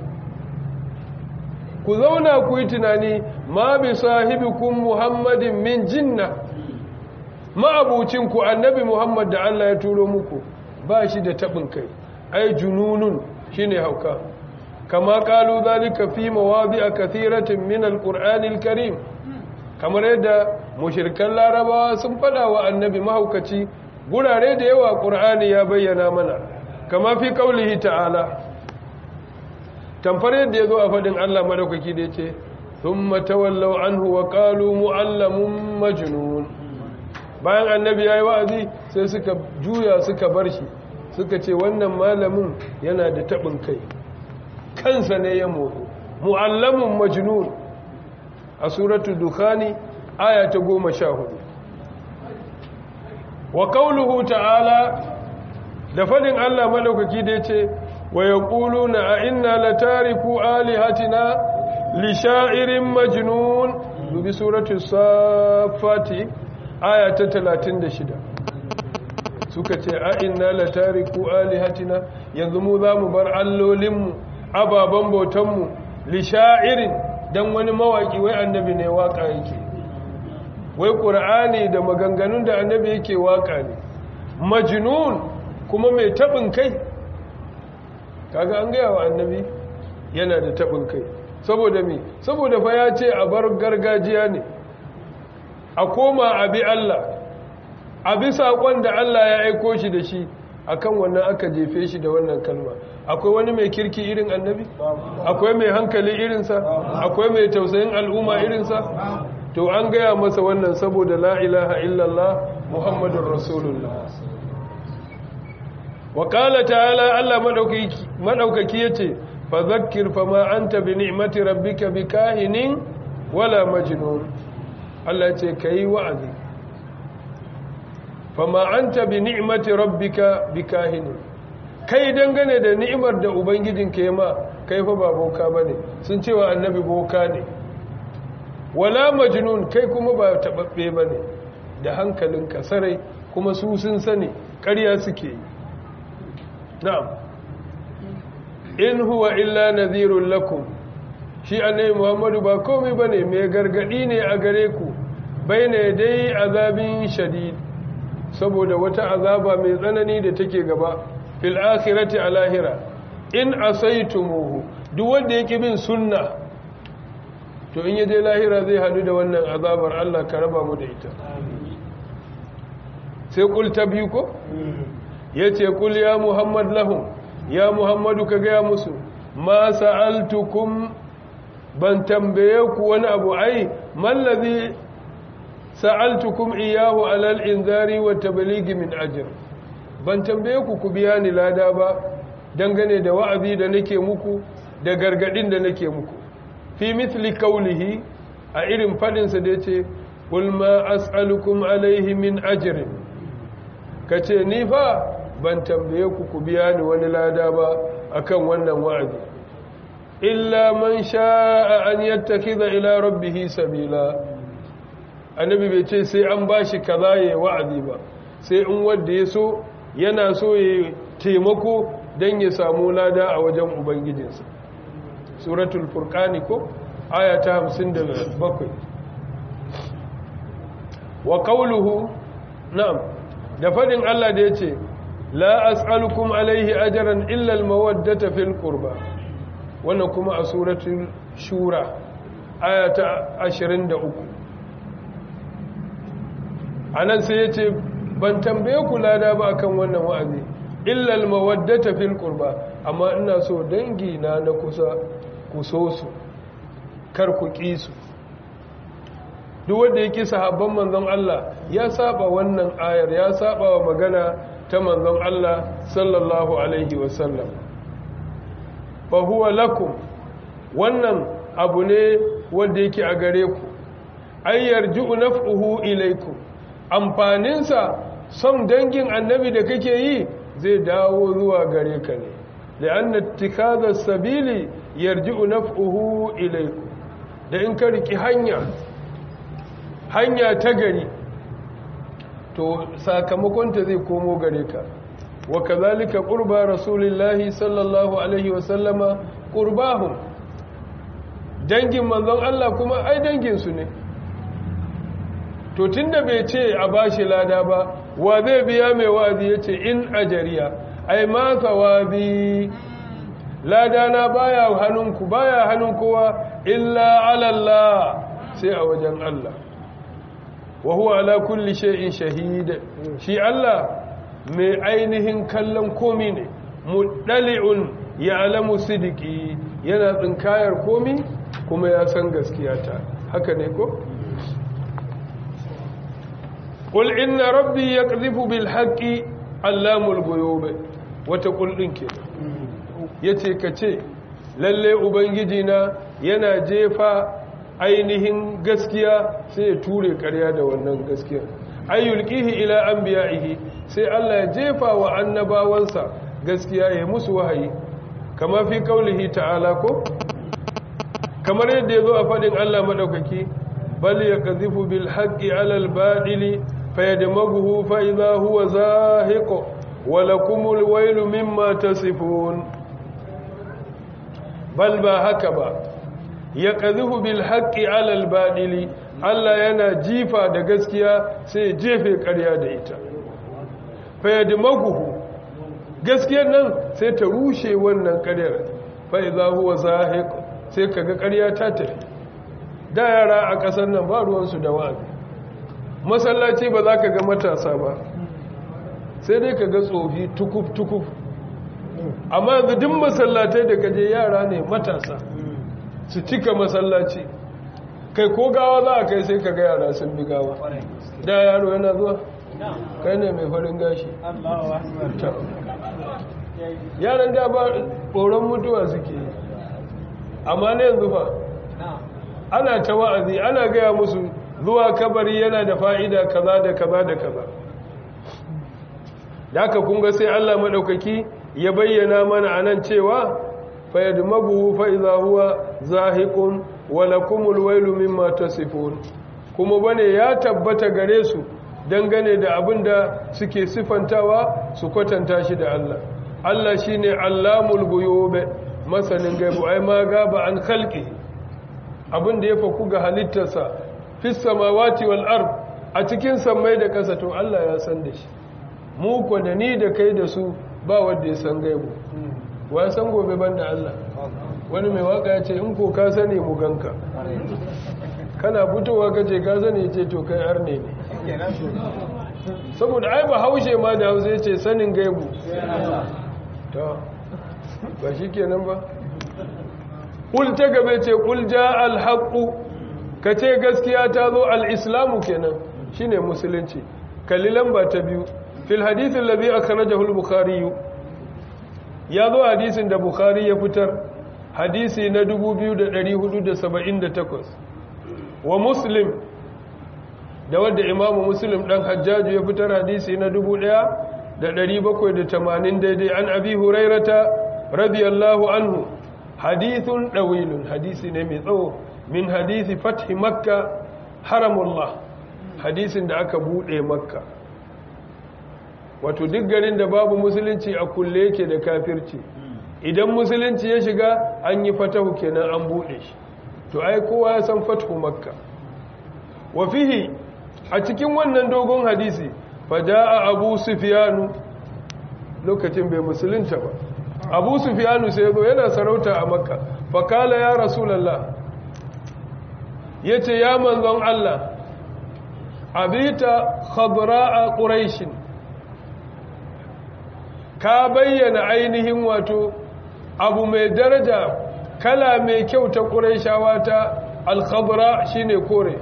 ku zauna ku yi tunani ma bi sahibikum Muhammadin min jinna ma'abucinku annabi Muhammad da Allah ya turo muku ba shi da tabin kai ai jununun shine hauka kama kalu zalika fi mawadi'a kathiratin min alqur'anil karim kamar yadda mushrikan larabawa sun fada wa annabi mahaukaci gurare da yawa qur'ani ya bayyana mana kama fi qaulihi ta'ala tamfar yadda yazo a fadin Allah madaukaki da yace thumma tawallaw anhu wa qalu mu'allamun majnun bayan annabi yayi wa'azi sai suka juya suka bar shi suka ce wannan malamin yana da taɓin kai kansa ne ya motsu mu'allamun majnun a suratul dukhani aya ta goma sha hudu wa kauluhu ta'ala da fadin Allah madaukaki da yace wa yaquluna a inna latariku alihatina li sha'irin majnun dubi suratul safati aya ta 36 suka ce a inna la tariku alihatina yanzu mu za mu bar allolinmu ababen bautanmu li sha'irin dan wani mawaki wai annabi ne waka yake wai qur'ani da maganganun da annabi yake waka ne majnun kuma mai tabin kai kaga an gaya wa annabi yana da tabin kai saboda me saboda fa ya ce a bar gargajiya ne a koma a bi Allah a bi saƙon da Allah ya aiko shi da shi akan wannan aka jefe shi da wannan kalma akwai wani mai kirki irin annabi akwai mai hankali irinsa akwai mai tausayin al'umma irinsa to an gaya masa wannan saboda la ilaha illallah muhammadun rasulullah wa qala ta'ala Allah madaukaki yace fa zakkir fa ma anta bi ni'mati rabbika bikahinin wala majnun Allah ce kai wa'azi fama anta bi ni'mati rabbika bikahin kai dangane da ni'imar da ubangijinka ya ma kai fa ba boka bane sun cewa annabi boka ne wala majnun kai kuma ba tababbe bane da hankalinka sarai kuma su sun sani ƙarya suke yi na'am in huwa illa nadhirul lakum shi annabi muhammadu ba komai bane mai gargadi ne a gare ku baina dai azabin shadid saboda wata azaba mai tsanani da take gaba fil akhirati a lahira in asaitumuhu duk wanda yake bin sunna to in yaje lahira zai hadu da wannan azabar Allah ka raba mu da ita sai kul ta biyu ko yace kul ya muhammad lahum ya muhammadu ka gaya musu ma sa'altukum ban tambaye ku wani abu ai mallazi sa'altukum iyahu alal inzari wa tabligi min ajr ban tambaye ku ku biya ni lada ba dangane da wa'azi da nake muku da gargadin da nake muku fi mithli qawlihi a irin fadin sa da yace qul ma as'alukum alaihi min ajrin kace ni fa ban tambaye ku ku biya ni wani lada ba akan wannan wa'azi illa man sha'a an yattakhidha ila rabbih sabila annabi bai ce sai an bashi kaza yayi wa'azi ba sai in wanda ya so yana so ya taimako dan ya samu lada a wajen ubangijinsa suratul furqani ko aya ta 57 wa qawluhu na'am da fadin Allah da yace la as'alukum alaihi ajran illa al-mawaddata fil qurba wannan kuma a suratul shura aya ta 23 anan sai yace ban tambaye ku lada ba akan wannan wa'azi illa al-mawaddata fil qurba amma ina so dangi na na kusa ku so su kar ku ƙi su duk wanda ya ƙi sahabban manzon Allah ya saba wannan ayar ya saba wa magana ta manzon Allah sallallahu alaihi wasallam fa huwa lakum wannan abu ne wanda yake a gare ku ay yarji'u naf'uhu ilaykum amfaninsa son dangin annabi da kake yi zai dawo zuwa gare ka ne la'anna ittikadha sabili yarji'u naf'uhu ilaykum da in ka riki hanya hanya ta gari to sakamakonta zai komo gare ka wa kazalika qurba rasulillahi sallallahu alaihi wa sallama qurbahum dangin manzon Allah kuma ai dangin su ne to tunda bai ce a bashi lada ba wa zai biya mai wa'azi yace in ajariya ai ma thawabi lada na baya hannunku baya hannun kowa illa ala Allah sai a wajen Allah wa huwa ala kulli shay'in shahid shi Allah mai ainihin kallon komi ne mudali'un ya'lamu sidiki yana tsinkayar komi kuma ya san gaskiyata haka ne ko qul inna rabbi yaqdhifu bil haqqi allamul ghuyub wata qul din ke yace kace lalle ubangiji na yana jefa ainihin gaskiya sai ya ture ƙarya da wannan gaskiya ayyulqihi ila anbiya'ihi sai Allah ya jefa wa annabawansa gaskiya ya musu wahayi kama fi kaulihi ta'ala ko kamar yadda yazo a fadin Allah madaukaki bal yakzifu bil haqqi 'ala al batili fayadmaghuhu fa idha huwa zahiq wa lakumul waylu mimma tasifun bal ba haka ba ya ƙazifu bil haƙƙi alal baɗili Allah yana jifa da gaskiya sai jefe ƙarya da ita fayyadi maguhu gaskiyar nan sai ta rushe wannan ƙaryar fa'iza huwa zahiq sai kaga ƙarya ta tafi da yara a ƙasar nan ba ruwansu da wa'azi masallaci ba za ka ga matasa ba sai dai ka ga tsofi tukuf-tukuf amma yanzu duk masallatai da kaje yara ne matasa su cika masallaci kai ko gawa za a kai sai ka ga yara sun bi gawa da yaro yana zuwa kai ne mai farin gashi yaran da ba tsoron mutuwa suke amma ne yanzu fa ana ta wa'azi ana gaya musu zuwa kabari yana da fa'ida kaza da kaza da kaza da aka kunga sai Allah maɗaukaki ya bayyana mana anan cewa fayadmaguhu fa idza huwa zahiqun wa lakumul wailu mimma tasifun kuma bane ya tabbata gare su dangane da abinda suke sifantawa su kwatanta shi da Allah Allah shine allamul ghuyub masanin gaibu ai ma gaba an khalqi abinda ya faku ga halittarsa fis samawati wal ard a cikin sammai da kasa to Allah ya san da shi mu ko da ni da kai da su ba wanda ya san gaibu wa san gobe banda Allah wani mai waka ya ce in ko ka sani mu ganka kana fitowa ka ce ka sani ce to kai arne ne saboda ai ba haushe ma da hausa ya ce sanin gaibu to ba shi kenan ba kul ta gabe ce kul ja alhaqu ka ce gaskiya ta zo al-islamu kenan shine musulunci kalli lamba ta biyu fil hadith alladhi akhrajahu al-bukhari ya zo hadisin da bukhari ya fitar hadisi na 2478 wa muslim da wadda imamu muslim dan hajjaju ya fitar hadisi na 1780 daidai an abi hurairata radiyallahu anhu hadithun dawilun hadisi ne mai tsawo min hadisi fathi makka haramullah hadisin da aka bude makka wato duk garin da babu musulunci a kulle yake da kafirci idan musulunci ya shiga an yi fatahu kenan an bude shi to ai kowa ya san fatahu makka wa fihi a cikin wannan dogon hadisi faja'a abu sufyanu lokacin bai musulunta ba abu sufyanu sai zo yana sarauta a makka fakala ya rasulullah yace ya manzon Allah abita khadra'a quraishin ka bayyana ainihin wato abu mai daraja kala mai kyau ta ƙuraishawa ta alkhadra shine kore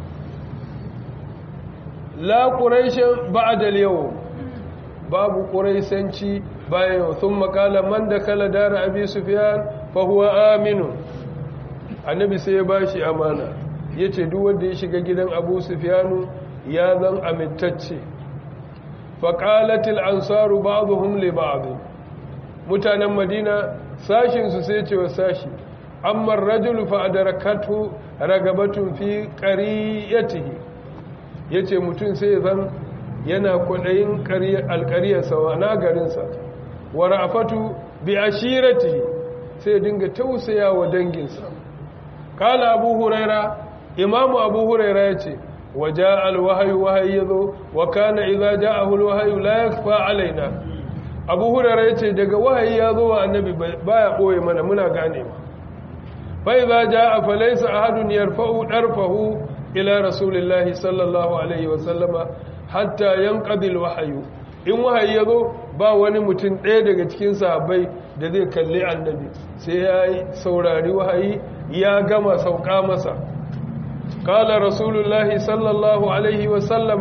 la ƙuraishin ba'adal yau babu ƙuraisanci bayan yau sun makala man da kala dara abi sufiyan fahuwa aminu annabi sai ya ba shi amana ya ce duk wanda ya shiga gidan abu sufiyanu ya zan amintacce faƙalatil ansaru ba'dhum li ba'd mutanen madina sashin su sai ce wa sashi amma ar-rajulu fa adrakatu ragabatun fi qariyatihi yace mutum sai zan yana kudayin alƙariyar sa na garin sa wa ra'afatu bi ashiratihi sai dinga tausaya wa danginsa kala abu huraira imamu abu huraira yace وجاء الوحي وحي يذو وكان إذا جاءه الوحي لا يخفى علينا abu hurara ya ce daga wahayi ya zo wa annabi baya ɓoye mana muna gane ma fai za ja a falaisa a hadun yarfa'u ɗarfahu ila rasulillahi sallallahu alaihi wasallama hatta yan ƙabil wahayu in wahayi ya zo ba wani mutum ɗaya daga cikin sahabbai da zai kalli annabi sai ya yi saurari wahayi ya gama sauka masa قال رسول الله صلى الله عليه وسلم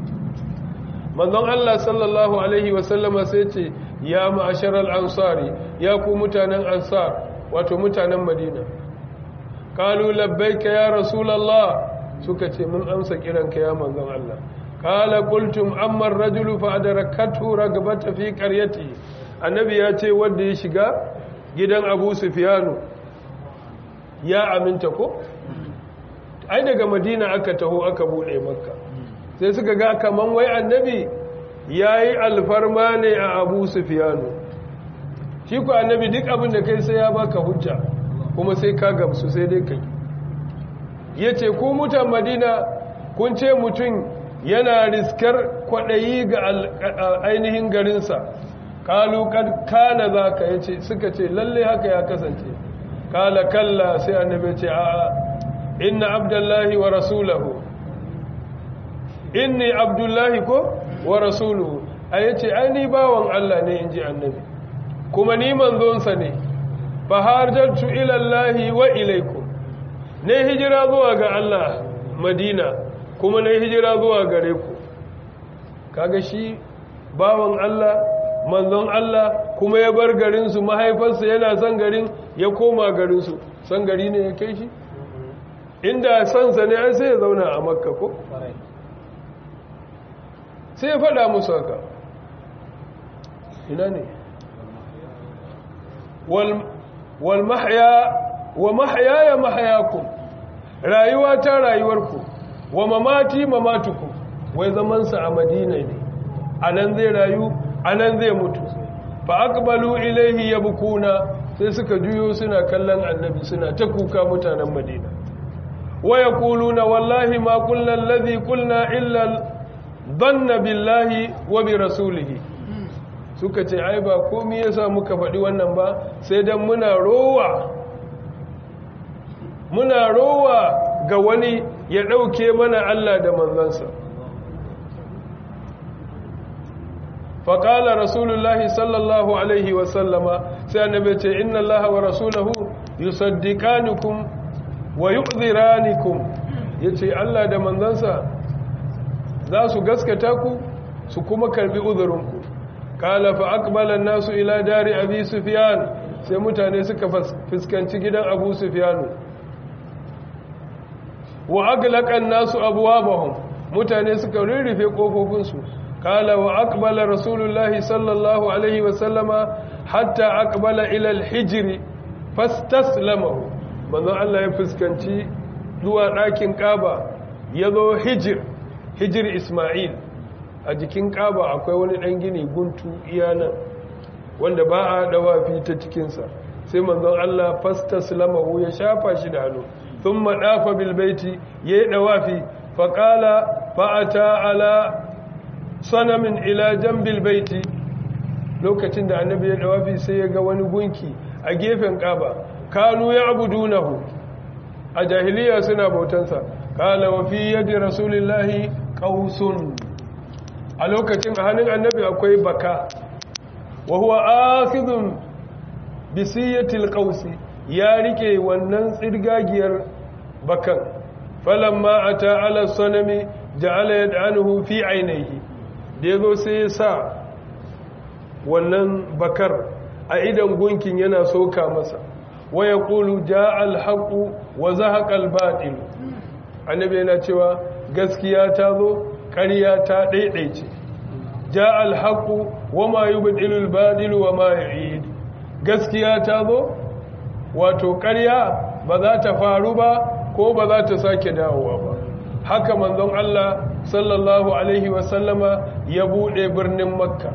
manzon Allah sallallahu alaihi wasallama sai ce ya ma'asharal ansari ya ku mutanen ansar wato mutanen madina qalu labbaika ya rasulullah suka ce mun amsa kiranka ya manzon Allah qala qultum amma ar-rajulu fa adrakathu ragbata fi qaryati annabi ya ce wanda ya shiga gidan Abu Sufyanu ya aminta ko ai daga madina aka taho aka bude makka sai suka ga kaman wai annabi yayi alfarma ne a abu sufiyanu shi ku annabi duk abin da kai sai ya baka hujja kuma sai ka gamsu sai dai kai yace ku mutan madina kun ce mutum yana riskar kwadayi ga ainihin garinsa kalu kad kana zaka yace suka ce lalle haka ya kasance kala kalla sai annabi ce a'a inna abdullahi wa rasulahu inni abdullahi ko wa rasuluhu a yace ai ni bawan Allah ne inji annabi kuma ni manzonsa ne fa harjatu ila Allahi wa ilaikum ne hijira zuwa ga Allah Madina kuma ne hijira zuwa gare ku kaga shi bawan Allah manzon Allah kuma ya bar garin su mahaifarsa yana son garin ya koma garin su san gari ne ya kai shi inda sansa ne an sai ya zauna a makka ko sai ya faɗa musu haka ina ne wal mahya wa mahyaya mahyakum rayuwa ta rayuwarku wa mamati mamatukum wai zamansa a madina ne anan zai rayu anan zai mutu fa aqbalu ilayhi yabkuna sai suka juyo suna kallon annabi suna ta kuka mutanen madina wa yaquluna wallahi ma qulna alladhi qulna illa dhanna billahi wa bi rasulihi suka ce ai ba komai yasa muka faɗi wannan ba sai dan muna rowa muna rowa ga wani ya ɗauke mana Allah da manzansa faƙala rasulullahi sallallahu alaihi wasallama sai annabi ce inna allaha wa rasulahu yusaddiqanukum wa yu'dhiranikum yace Allah da manzansa za su gaskata ku su kuma karbi uzurinku kala fa aqbala an-nasu ila dari abi sufyan sai mutane suka fuskanci gidan abu sufyanu wa aglaqa an-nasu abwabahum mutane suka rurrufe kofofinsu kala wa aqbala rasulullahi sallallahu alaihi wa sallama hatta aqbala ila al-hijr fastaslamahu manzo Allah ya fuskanci zuwa ɗakin Kaaba yazo hijr hijr Isma'il a jikin Kaaba akwai wani dan gini guntu iyana wanda ba a dawafi ta cikin sa sai manzo Allah fastaslamahu ya shafa shi da hannu ثم داف بالبيت يدوافي فقال فأتى على صنم إلى جنب البيت lokacin da annabi ya dawafi sai ya ga wani gunki a gefen kaba kanu ya abudunahu a jahiliya suna bautansa kala wa fi yadi rasulillahi qausun a lokacin a hannun annabi akwai baka wa huwa akhidun bi siyatil qausi ya rike wannan tsirgagiyar bakan falamma ata ala sanami ja'ala yad'anuhu fi ainihi da yazo sai ya sa wannan bakar a idan gunkin yana soka masa wa yaqulu ja'a al-haqu wa zahaqa al-batil annabi yana cewa gaskiya ta zo ƙarya ta daidaice ja'a al-haqu wa ma yubdilu al-batil wa ma yu'id gaskiya ta zo wato ƙarya ba za ta faru ba ko ba za ta sake dawowa ba haka manzon Allah sallallahu alaihi wasallama ya bude birnin makka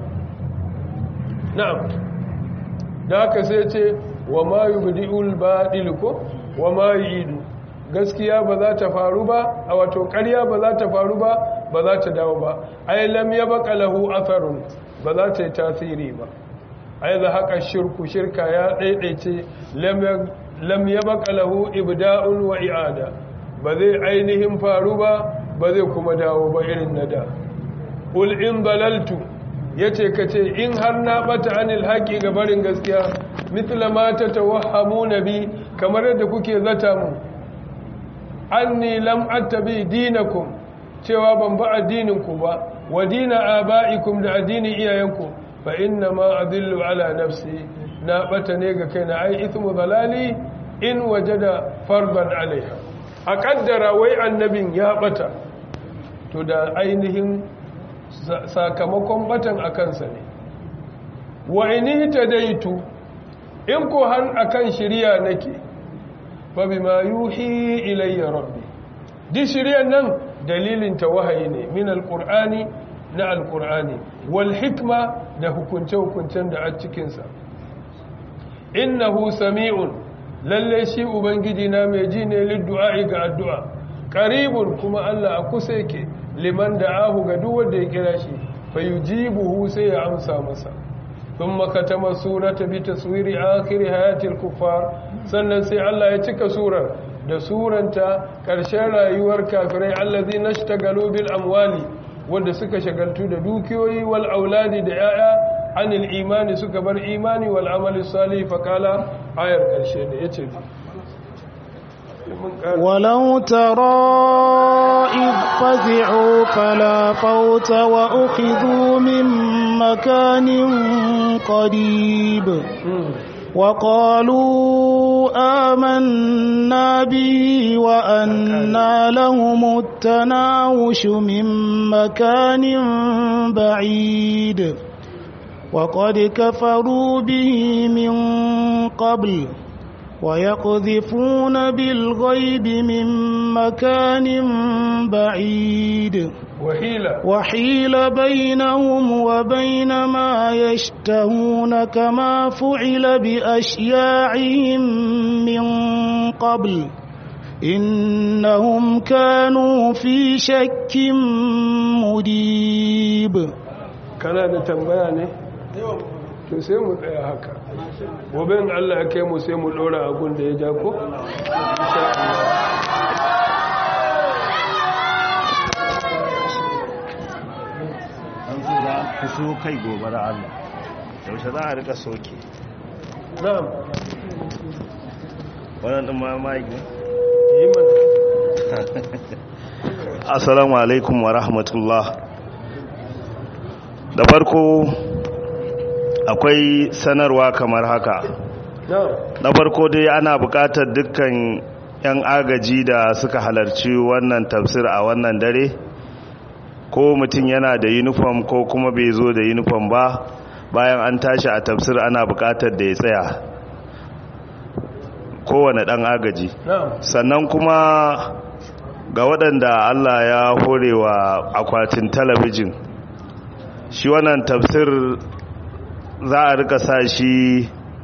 na'am da haka sai ce wa ma yubdi'ul badil ko wa ma yu'idu gaskiya ba za ta faru ba a wato ƙarya ba za ta faru ba ba za ta dawo ba ai lam yabqa lahu atharun ba za ta yi tasiri ba ai za haka shirku shirka ya daidaice lam yabqa lahu ibda'un wa i'ada ba zai ainihin faru ba ba zai kuma dawo ba irin na da ul in dalaltu yace kace in har na bata anil haqi ga barin gaskiya mithla ma tatawahhamuna bi kamar yadda kuke zata mu anni lam attabi dinakum cewa ban ba addinin ku ba wa dina abaikum da addinin iyayenku fa inna ma adillu ala nafsi na bata ne ga kaina ai ithmu dalali in wajada fardan alaiha a kaddara wai annabin ya bata to da ainihin sakamakon batan a kansa ne wa ini tadaitu in ko har akan shiriya nake fa bima yuhi ilayya rabbi di shiriyan nan dalilin ta wahayi ne min alqur'ani na alqur'ani wal hikma da hukunce hukuncen da a cikin sa innahu sami'un lalle shi ubangiji na mai ji ne liddu'a'i ga addu'a qaribun kuma Allah a kusa yake liman da'ahu ga duk wanda ya kira shi fayujibuhu sai ya amsa masa thumma katama surata bi taswiri akhir hayatil kuffar sannan sai Allah ya cika surar da suranta karshen rayuwar kafirai allazi nashtagalu bil amwali wanda suka shagaltu da dukiyoyi wal auladi da yaya anil imani suka bar imani wal amali salih faqala ayar karshe ne yace ولو ترى إذ فزعوا فلا فوت وأخذوا من مكان قريب وقالوا آمنا به وأنا لهم التناوش من مكان بعيد وقد كفروا به من قبل ويقذفون بالغيب من مكان بعيد وحيل وحيل بينهم وبين ما يشتهون كما فعل بأشياعهم من قبل إنهم كانوا في شك مريب kana da tambaya ne to sai mu tsaya haka gobe in Allah ya kai mu sai mu dora agun da ya ja ko insha Allah an zo da ku so kai gobe da Allah yaushe za a rika soke na'am wannan din ma mai ne yi mana assalamu alaikum wa rahmatullah da farko akwai sanarwa kamar haka na'am na farko dai ana buƙatar dukkan 'yan agaji da suka halarci wannan tafsir a wannan dare ko mutum yana da uniform ko kuma bai zo da uniform ba bayan an tashi a tafsir ana buƙatar da ya tsaya kowane ɗan agaji na'am sannan kuma ga waɗanda Allah ya horewa akwatin talabijin shi wannan tafsir za a rika sa shi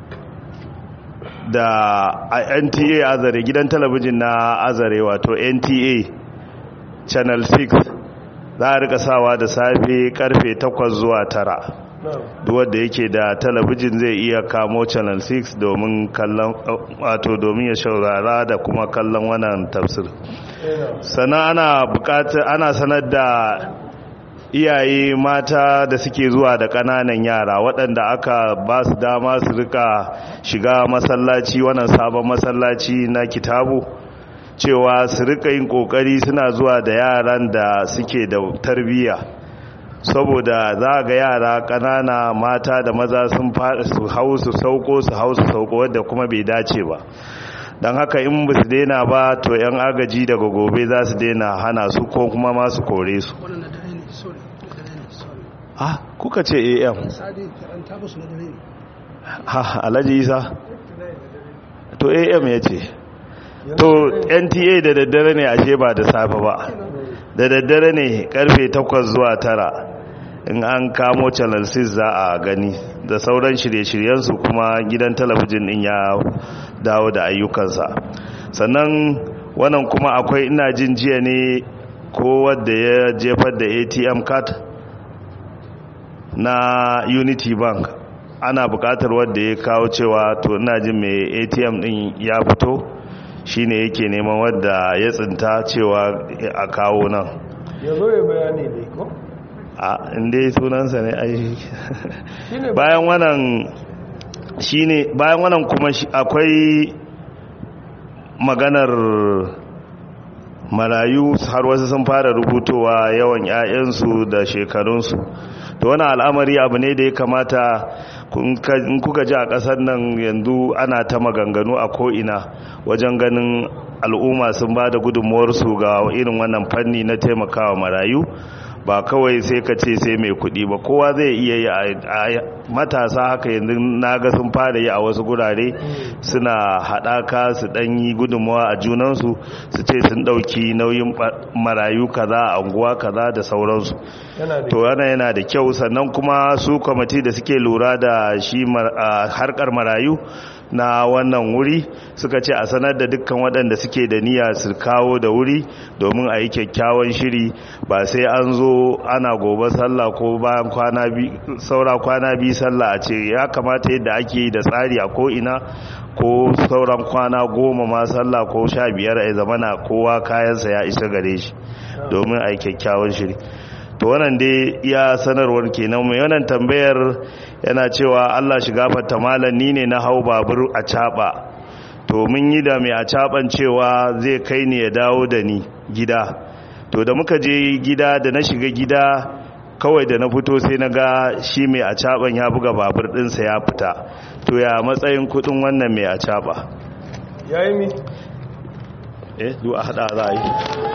da a NTA azare gidan talabijin na azare wato NTA channel 6 za a rika sawa da safe karfe 8 zuwa 9 na'am duk wanda yake da talabijin zai iya kamo channel 6 domin kallon wato domin ya shaurara da kuma kallon wannan tafsir eh na'am sannan ana bukatar ana sanar da iyaye mata da suke zuwa da ƙananan yara waɗanda aka ba su dama su rika shiga masallaci wannan sabon masallaci na kitabu cewa su rika yin ƙoƙari suna zuwa da yaran da suke da tarbiyya saboda za ga yara ƙanana mata da maza sun su hau su sauko su hau su sauko wadda kuma bai dace ba don haka in ba su daina ba to 'yan agaji daga gobe za su daina hana su ko kuma masu kore su ah kuka ce am ha alhaji isa to am ya ce to nta da daddare ne ashe ba da safe ba da daddare ne karfe 8 zuwa 9 in an kamo channel 6 za a gani da sauran shirye-shiryensu kuma gidan talabijin din ya dawo da ayyukansa sannan wannan kuma akwai ina jin jiya ne ko wadda ya jefar da atm card na unity bank ana bukatar wadda ya kawo cewa to ina jin mai atm din ya fito shine yake neman wadda ya tsinta cewa a kawo nan ya zo ya bayani ne ko? a inda sunansa ne ai bayan wannan shine bayan wannan kuma akwai maganar marayu har wasu sun fara rubutowa yawan 'ya'yansu da shekarunsu to wani al'amari abu ne da ya kamata in kuka ji a ƙasar nan yanzu ana ta maganganu a ko'ina wajen ganin al'umma sun ba da gudunmuwarsu ga irin wannan fanni na taimakawa marayu ba kawai sai ka ce sai mai kuɗi ba kowa zai iya yi a matasa haka yanzu naga sun fara yi a wasu gurare suna haɗaka su ɗan yi gudunmawa a junansu su ce sun ɗauki nauyin marayu kaza a unguwa kaza da sauransu to yana yana da kyau sannan kuma su kwamiti da suke lura da shi harkar marayu na wannan wuri suka ce a sanar da dukkan waɗanda suke da niyya su kawo da wuri domin a yi kyakkyawan shiri ba sai an zo ana gobe sallah ko bayan kwana biyu saura kwana biyu sallah a ce ya kamata yadda ake yi da tsari a ko'ina ko sauran kwana goma ma sallah ko sha biyar a zamana kowa kayansa ya isa gare shi domin a yi kyakkyawan shiri to wannan dai iya sanarwar kenan mai wannan tambayar yana cewa Allah shi gafarta malam ni ne na hau babur a caba to mun yi da mai a caban cewa zai kai ni ya dawo da ni gida to da muka je gida da na shiga gida kawai da na fito sai na ga shi mai a caban ya buga babur ɗinsa ya fita to ya matsayin kudin wannan mai a caba ya yi mi eh du a hada za a yi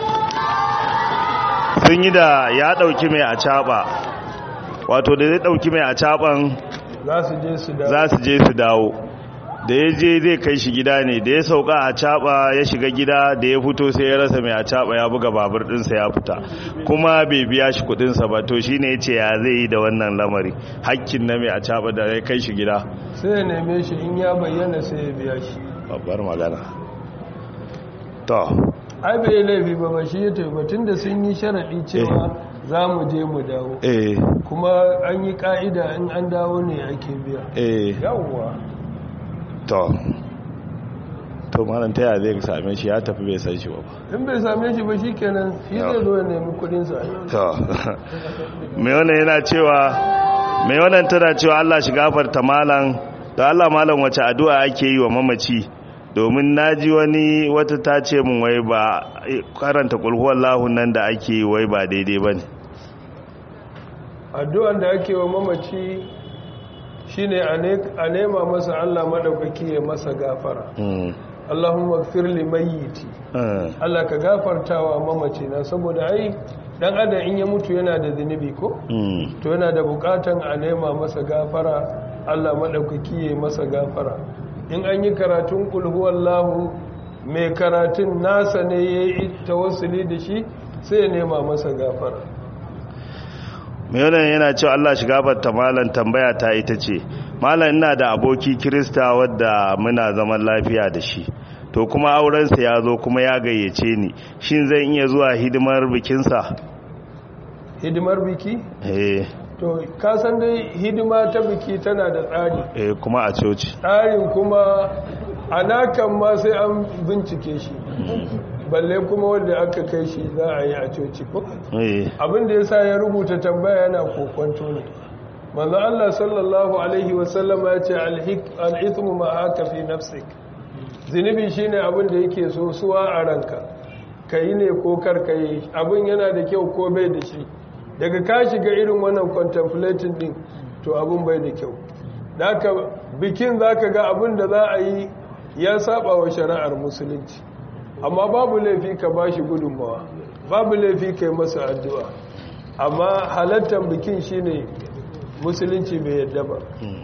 sun yi da ya dauki mai a caba wato da zai dauki mai a caban za su je su dawo za su je su dawo da ya je zai kai shi gida ne da ya sauka a caba ya shiga gida da ya fito sai ya rasa mai a caba ya buga babur dinsa ya fita kuma bai biya shi kudinsa ba to shine ya ce ya zai yi da wannan lamari hakkin na mai a caba da ya kai shi gida sai ya neme shi in ya bayyana sai ya biya shi babbar magana to ai bai laifi ba ba shi ya taibatun da sun yi sharaɗi cewa za mu je mu dawo eh kuma an yi ƙa'ida in an dawo ne ake biya eh yawwa to to malam ta yaya zai same shi ya tafi bai san shi ba in bai same shi ba shi kenan shi zai zo ya nemi kudinsa to mai wannan yana cewa mai wannan tana cewa Allah shi gafarta malam da Allah malam wace addu'a ake yi wa mamaci domin naji wani wata ta ce mun wai ba karanta kulhuwallahu nan da ake yi wai ba daidai bane addu'an da ake wa mamaci shine a nema masa Allah madaukaki ya masa gafara Allahumma gfir li mayyiti Allah ka gafartawa mamaci na saboda ai dan adam in ya mutu yana da zunubi ko to yana da bukatan a nema masa gafara Allah madaukaki ya masa gafara in an yi karatun kul huwallahu mai karatun nasa ne yayi tawassuli da shi sai ya nema masa gafara mai wannan yana cewa Allah shi gafarta malam tambaya ta ita ce malam ina da aboki kirista wadda muna zaman lafiya da shi to kuma aurensa ya zo kuma ya gayyace ni shin zan iya zuwa hidimar bikinsa hidimar biki eh to kasan dai hidima ta biki tana da tsari eh kuma a coci tsarin kuma anakan ma sai an bincike shi balle kuma wanda aka kai shi za a yi a coci ko eh abin da yasa ya rubuta tambaya yana kokonto ne manzo Allah sallallahu alaihi wasallam ya ce al-ithmu ma haka fi nafsik zinubi shine abin da yake so suwa a ranka kai ne ko kar kai abin yana da kyau ko bai da shi daga ka shiga irin wannan contemplating din to abin bai da kyau haka bikin zaka ga abin da za a yi ya saba wa shari'ar musulunci amma babu laifi ka bashi gudunmawa babu laifi kai masa addu'a amma halattar bikin shine musulunci bai yadda ba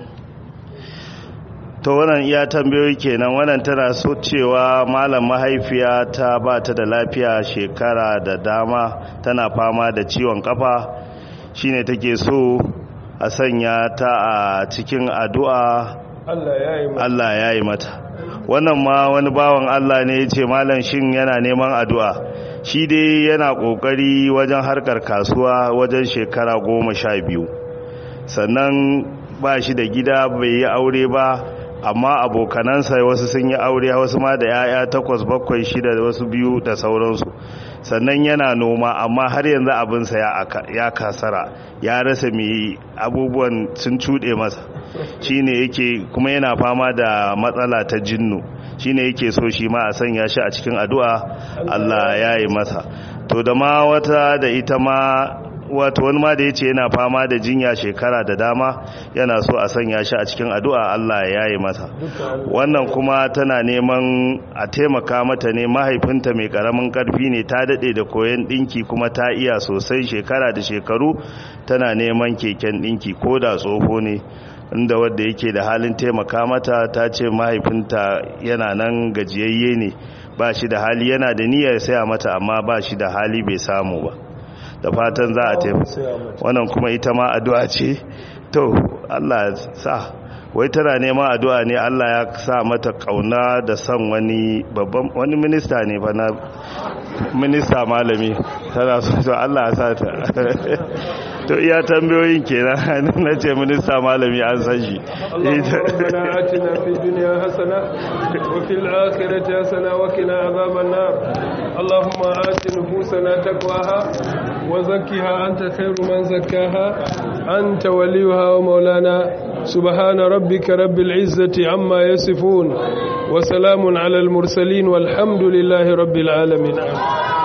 to wannan iya tambayoyi kenan wannan tana so cewa malam mahaifiya ta ba ta da lafiya shekara da dama tana fama da ciwon kafa shine take so a sanya ta a cikin addu'a Allah ya yi Allah ya yi mata wannan ma wani bawan Allah ne ya ce malam shin yana neman addu'a shi dai yana ƙoƙari wajen harkar kasuwa wajen shekara goma sha biyu sannan ba shi da gida bai yi aure ba amma abokanansa wasu sun yi aure wasu ma da 'ya'ya takwas bakwai shida da wasu biyu da sauransu sannan yana noma amma har yanzu abinsa ya kasara ya rasa mai abubuwan sun cuɗe masa shine yake kuma yana fama da matsala ta jinnu shine yake so shi ma a sanya shi a cikin addu'a Allah ya yi masa to da ma wata da ita ma wato wani ma da ya ce yana fama da jinya shekara da dama yana so a sanya shi a cikin addu'a Allah ya yi masa wannan kuma tana neman a taimaka mata ne mahaifinta mai karamin karfi ne ta daɗe da koyon ɗinki kuma ta iya sosai shekara da shekaru tana neman keken ɗinki ko da tsoho ne inda wadda yake da halin taimaka mata ta ce mahaifinta yana nan gajiyayye ne ba shi da hali yana da niyyar saya mata amma ba shi da hali bai samu ba da fatan za a taimaka wannan kuma ita ma addu'a ce to Allah sa wai tana neman addu'a ne Allah ya sa mata kauna da son wani babban wani minista ne fa na minista malami tana so to Allah ya sa ta to iya tambayoyin kenan na ce minista malami an san shi ربنا آتنا في الدنيا حسنة وفي الآخرة حسنة وقنا عذاب النار اللهم آت نفوسنا تقواها وزكها أنت خير من زكاها أنت وليها ومولانا سبحان ربك رب العزة عما يصفون وسلام على المرسلين والحمد لله رب العالمين